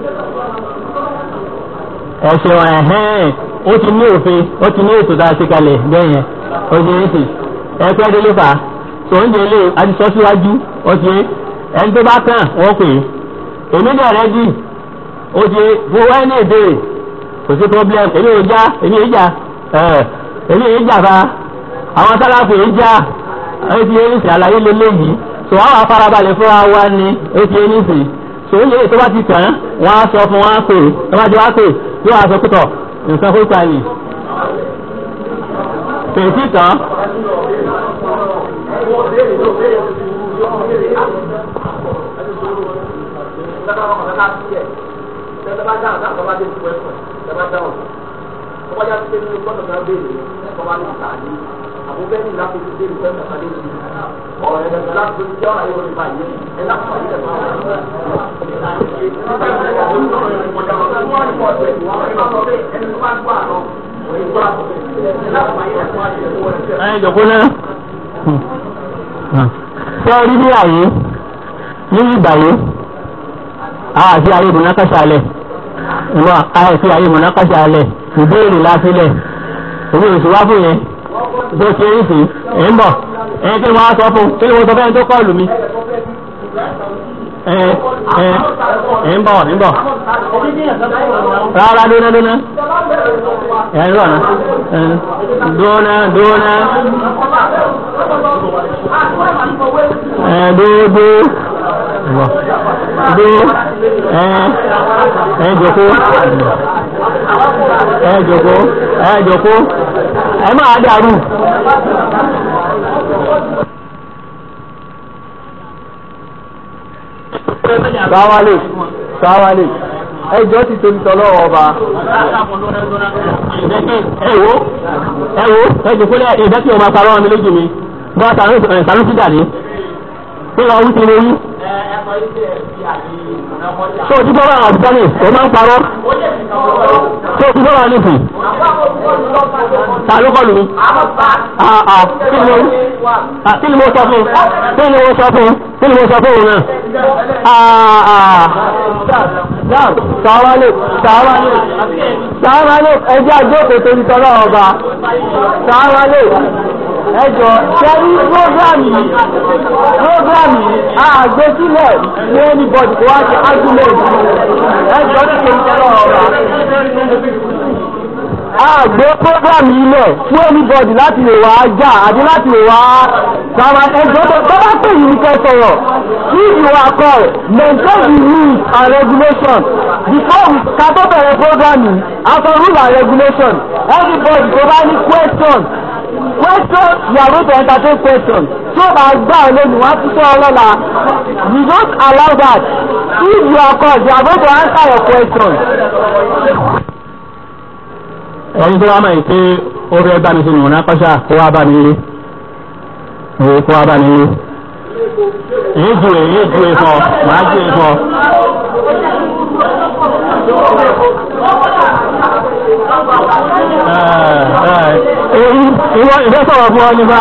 S1: ẹ ṣeun ẹ̀hẹ́n ó ti ní òfin ó ti ní ètò tá a ṣe kalẹ̀ bẹ́ẹ̀ yẹn ó ṣe é sì ẹ pẹ́ délé fà á tòun dé lé adisọ́ síwájú ó ṣe ẹni tó bá kàn wọ́n pè é èmi dẹ̀ rẹ́ dì ó ṣe fún wáyé ní èdè kò sí problem èmi ò já èmi ò já èmi ò já fa àwọn sáláfù yìí já ó ti yé nísì àlàyé lélẹ́yìí tó àwọn afárabalẹ̀ fúnra wa ni ó ti yé nísì tó ń yé tó bá ti tàn wọ́n á sọ fún wọn á pè tó bá ti wá pè yóò wá sọ pútọ̀ nǹkan fún ìta ni pèsè tán.
S2: àbúfẹ́ ní láti fi dé ìfẹ́ mẹ́ta lé ní ọ̀rọ̀ ẹ̀ bẹ̀rẹ̀ láti fi jẹ́ ọ̀rọ̀ ayé wọlé báyìí ẹ̀ láti fi dé
S1: ẹ jọ̀kọ́ náà ṣé ẹ rí bí àyè ní ìgbàyé àti ayé mọ̀nàkàṣà alẹ̀ ìwọ àìsí ayé mọ̀nàkàṣà alẹ̀ ìbéèrè lásìlẹ̀ òun èso wá fún yẹn bó ṣe ń sìn ẹ̀ ń bọ̀ ẹ̀ kí ni wọ́n á sọ fún kí ni wọ́n sọ fẹ́ẹ́ tó kọ́ọ̀lù mi ẹ̀ ẹ̀ ẹ̀ ń bọ̀ ń bọ̀ rárá dúná dúná ẹ̀ ń rọ̀ ná dúná dúná ẹ̀ dúdú dú ẹ̀ ẹ̀ jòkó ẹ̀ jòkó ẹ̀ jòkó ẹ máa dàrú.
S3: sáwálè sáwálè ẹjọ́ ti tóbi tọ́lọ́ ọba.
S1: ẹ wo ẹ wo ẹ jòkó lẹ ìdá tí o máa parọ́ mi lójú mi bá sànú sí dàdí pé lọ wí ti lè wí. tó o ti bọ́ bá àwọn àbúkọ́ ni o máa ń parọ́ tó o ti bọ́ bá ní fún ta ló kọlù mi. kí ni mo kí ni mo sọ fún kí ni mo sọ fún kí ni mo sọ fún òun náà.
S3: sáwálè sáwálè sáwálè ẹjẹ́ àjókòó torí tọ́lọ́ ọba sáwálè ẹjọ́ sẹ́rí prógrámì prógrámì àgbésílẹ̀ ní anybody kó wá sí argument ẹjọ́ tí kò ń tọ́lọ́ ọba a gbé program yìí lẹ̀ fún anybody láti lè wá jà àti láti lè wá sàmà ẹjọ́ tó tó bá pè yìí kẹ́ sọ̀rọ̀ if you are called maintain the rules and regulation before we ká tó bẹ̀rẹ̀ program yìí after rule and regulation everybody tó bá ní question question you are going to entertain question tí o bá gbà ọ lónìí wọ́n á tún sọ ọ lọ́la we don't allow that if you are called you are going to answer your question.
S1: ẹni tó wá mọ̀ pé ó fẹ́ bá mi ṣe mọ̀nà pàṣà kó wá bá mi lé òwe kó wá bá mi lé èyí ju èyí ju èfọ màá ju èfọ. ìwọ ìfẹ́ sọ̀rọ̀ fún ọ nípa.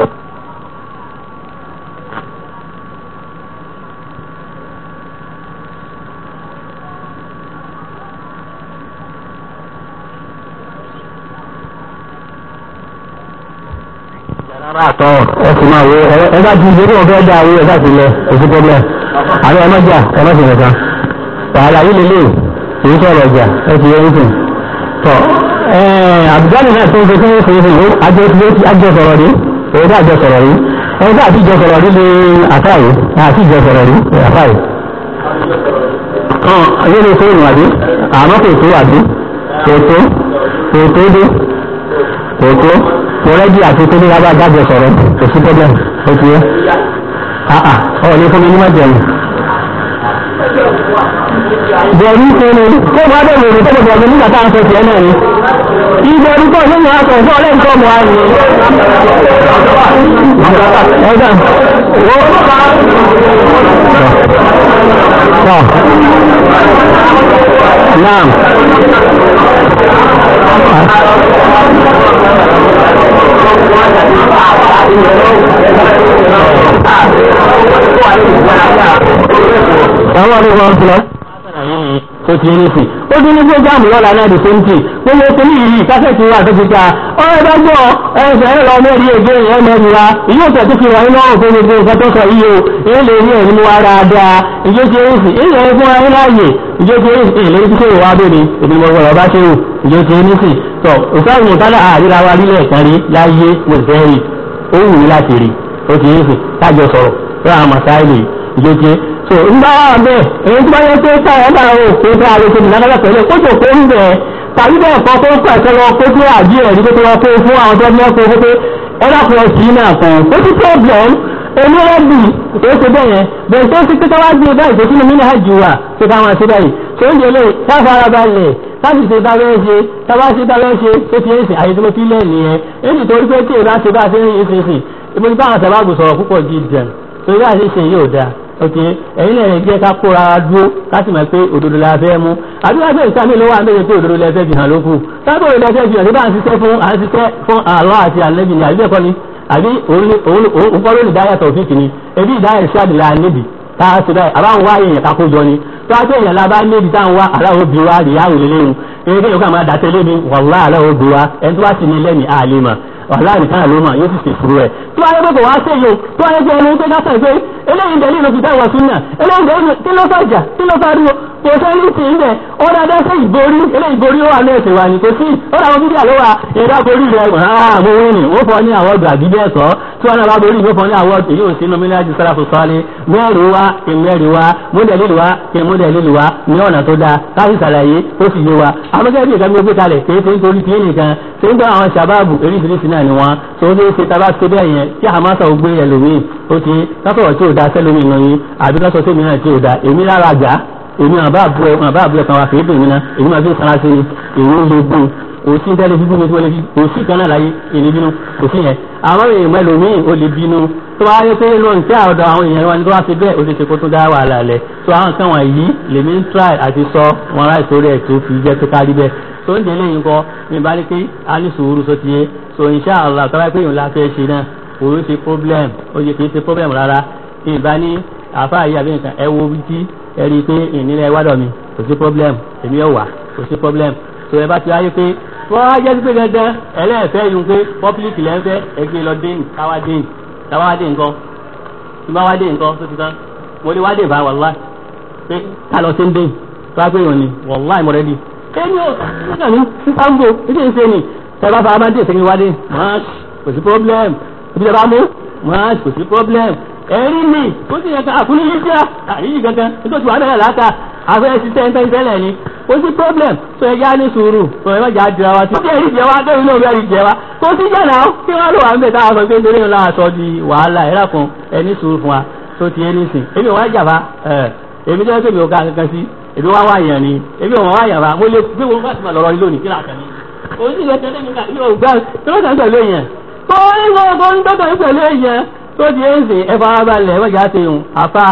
S1: àtọ ẹsùn máa wo ẹ bá ti ìdílé ọ̀fẹ́ dá owó ẹ̀fà sí lẹ oṣù pọ́blẹ̀ àwọn ẹ má jà ẹ má sì nìkan wàhálà yìí lélẹ̀ èyí sọ̀rọ̀ ọjà ẹ ti yẹ nìkan tọ àbújáde náà tó ń fi fún fún fún àjọ àjọ sọ̀rọ̀ rí èyí tá àjọ sọ̀rọ̀ rí ẹni tá àtijọ́ sọ̀rọ̀ rí ní àfáàyè àtijọ́ sọ̀rọ̀ rí àfáàyè. kan ayé lè fóònù àbí àmọ́ kò tó àbí kò tó kò tó dé kò tó wọ́rẹ́dì àti tóbi lábá dájọ sọ̀rọ̀ kò sí problem ó ti yẹ àà ọ̀ ní fún mi ní májẹ̀mú. bẹ̀rù fún mi kó wá bẹ̀rù rẹ̀ tọ́pọ̀ bẹ̀rù nígbà táwọn sọ tiẹ̀ náà ni. ìbẹ̀rù kọ́ nínú aṣọ fún ọ̀rẹ́ nǹkan mọ́ àyè. ẹ̀dá tọ́ naam. àwọn ọdún wọn fúnra ó ti ní sí ó ti ní fúrógámù lọ́la náà di sẹ́ńtì gbogbo ètò ní ìlú kásẹ̀tì wa tó ti ta ọ̀rẹ́ bá gbọ́ ẹ̀sẹ̀ ẹ̀rọ mẹ́rin èdè ìyẹn mẹ́rin wa ìyí ò tẹ̀tù fi wà nínú ọ̀rùn fún gbogbo nǹkan tó sọ yìí o èyí lè rí ẹ̀rí wa dáadáa ìjọ ti rí sí èyí ẹ̀rí fún ayé láàyè ìjọ ti rí sí èyí lórí tí kò wá bèrè èmi mo gbọ́dọ̀ bá ṣe o ìjọ ti rí sí tọ òsáàmù tálà àríra wa nílẹ̀ kan rí láyé mo fẹ́ rí ó wù mí láti rí ó ti rí sí tájọ sọ̀rọ̀ tó àwọn màsáìlì ìjọ ti so ń bá wà bẹ́ẹ̀ èyí tó bá yẹ pé káyọ̀ bá wò pé bá a lè ṣe ìdáná pẹ̀lú kótó kó ń bẹ̀ tàbí bẹ́ẹ̀ kọ́ kó pẹ̀sẹ̀ lọ kó tó àjí ẹ̀rí tó tó lọ kó fún àwọn tó ní ọkọ̀ owó pé ẹ dákun ọ̀sì náà kan kó sí problem èmi rẹ́bì tó ṣe bẹ́ẹ̀ yẹn bẹ́ẹ̀ tó ṣe pé káwá gbé báyìí tó sínú mílíọ̀nù hajj wà tó káwọn ṣe báyìí tó ń jẹlé káfara balẹ̀ káfí ṣe bá bẹ́ẹ̀ ṣe káwá ṣe bá bẹ́ẹ̀ ṣe tó ti ń sìn àyè tó mo fi lẹ̀ nìyẹn èyí tó rí pé tí èèyàn ṣe bá ṣe ń ṣe sìn ìbò ní báwọn sábàbù sọ̀rọ̀ púpọ̀ jíjẹun torí bá ṣe ṣe yóò dáa ok ẹ̀yin náà jẹ́ ká kóra dúró ká sì mọ̀ pé òdodo la fẹ́ mú àdúrà pé ìsàmì ló wà méje pé òdodo la fẹ́ fi hàn lókù sábà òdodo la fẹ́ fi hàn sí bá ń ṣiṣẹ́ fún à ń ṣiṣẹ́ fún àlọ́ àti àlẹ́bí ni àbí bẹ́ẹ̀ kọ́ ni àbí òun kọ́ ló ní dáyà tọ̀fíìkì ni ebi ìdáyà ìṣáàdì la níbi tá a ṣe báyìí àbáwọn wá èèyàn kakó jọ ni tó a tó èèyàn la bá níbi táwọn wá aláwọ̀ bí wa rìá òlé lẹ́yìn eré kéèyàn kà máa dàtẹ́ lébi wàlúwà aláwọ̀ bí wa ẹni tó bá sì ní lẹ́mìí àlè mà wàhálà nìkan ló mọ̀ yóò sì ṣe furu ẹ̀. tí wọ́n á yẹ pé kò wá sí èyí tí wọ́n á yẹ pé ẹni pé káṣà pé eléyìí dẹ̀ nínú kìtà ìwà súnà eléyìí dẹ̀ kí ló fàjà kí ló fàdúró kò sẹ́ni tì í bẹ̀ ó dáadáa sí ìborí eléyìí borí ó wà ní ẹ̀sìn wa ni kò sí ó dàwọn bíbí àlọ́ wa ìdá borí rẹ̀ rárá mo wí ni ó fọ ní àwọn ọgbà bí bẹ́ẹ̀ kọ́ tí wọ́n náà bá borí ìwé fọ ní àwọn èyí ò sí nominal sáràfù sọ́ọ́lé mẹ́rin wa ìmẹ́rin wa mọ́dẹ̀lì wa kí mọ́dẹ̀lì wa ní ọ̀nà tó dáa káyì sàlàyé ó sì yé wa amọ́kẹ́ bí ìkànnì gbé kalẹ̀ kéé tó ń torí tí nìkan tó ń gbọ́ àwọn sàbáàbù eríṣiríṣi náà ni wọ́n tó ń ṣe taba ṣe bẹ́ẹ̀ yẹn tí hamasa ò gbé ẹlòmíì ó ti lọ́sọ̀rọ̀ tí ò da sẹ́lómi nù yín àbí lọ́sọ̀ tèmi náà tí ò da èmi lára àjà èmi àbá àbúrò àbá àbúrò kan wà fèé bè mí ná èmi máa fi sara sí ni èmi ń lo gbó òsì tẹ́lẹ̀ fífún mi tí wọ́n lè fi òsì kan náà láyé èmi bínú òsì yẹn àwọn èèyàn ẹlòmíì ó lè bínú tó wá yẹ pé lóun tí àwọdọ àwọn èèyàn wa ni tó wá fi bẹ́ẹ̀ ó ti ṣe kó tún dá wàhálà lẹ̀ tó àwọn kan wọ̀nyí lèmi ń try àti sọ wọn láì sórí ẹ̀ tó fi jẹ́ pé kárí bẹ́ẹ̀ tó ń délé yín kọ́ mi bá ní pé a ní sùúrù só ti yé so insha Allah tọ́lá pé ìhùn la fẹ́ ṣe náà òun ṣe problem ó yẹ kì í ṣe problem rárá ìbá ní àfa yìí àbí nǹkan ẹ wo bí tí ẹ rí i pé ìnílẹ̀ wádọ̀ mi kò sí problem èmi ò wà kò sí problem so ẹ bá ti wáyé pé wọ́n á jẹ́ pé dandan ẹlẹ́ẹ̀fẹ́ yìí pé public lẹ́ńfẹ́ ẹgbẹ́ lọ dé káwá dé káwá dé nǹkan tí bá wá dé nǹkan tó ti tán mo lè wá dé bá wàlá pé ká lọ sí ń dé tó wá pé òun ni wàlá ìmọ̀rẹ́dì èmi ò nígbà ní sísáńgò títí ń ṣe ni tẹ́lá fara máa ń dé ìsẹ́yìn wádé máa kò sí problem ibi tẹ́ bá mú máa kò sí problem ẹ̀rí mi ó sì yẹ ká àkúnní yìí jẹ́ àyíyí kankan nítorí wàá bẹ̀rẹ̀ láta àfẹ́ ṣiṣẹ́ ń tẹ́lẹ̀ tẹ́lẹ̀ ni kò sí problem tó ẹ já ní sùúrù tó ẹ má jà jìra wa tí ẹ̀rí jẹ wa débi náà ẹ̀rí jẹ wa kò sí jẹ́ náà kí wọ́n lò wá ń bẹ̀ táwọn sọ pé nítorí ńlá aṣọ di wàhálà ẹ̀rá kan ẹni sùúrù fún wa tó ti ẹni sìn èmi wá jàmbá ẹ̀ èmi jẹ́ pé mi ò ga kankan sí èmi wá wáyàn ni èmi ò wọ́n wáyàn bá mo lè gbé wọn bá ti máa lọ́rọ́ lónìí kí làkàn ni òsì lè tẹ́lẹ̀ mi kà yóò gbá yóò kàn pẹ̀lú èèyàn tó ń lọ tó ń dọ́kàn pẹ̀lú èèyàn tó di èsì ẹ fara balẹ̀ wọ́n jà ti hùn àfa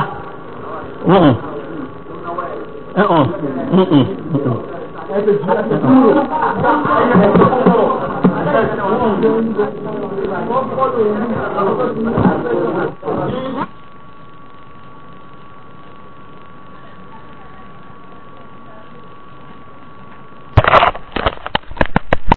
S2: Thank you.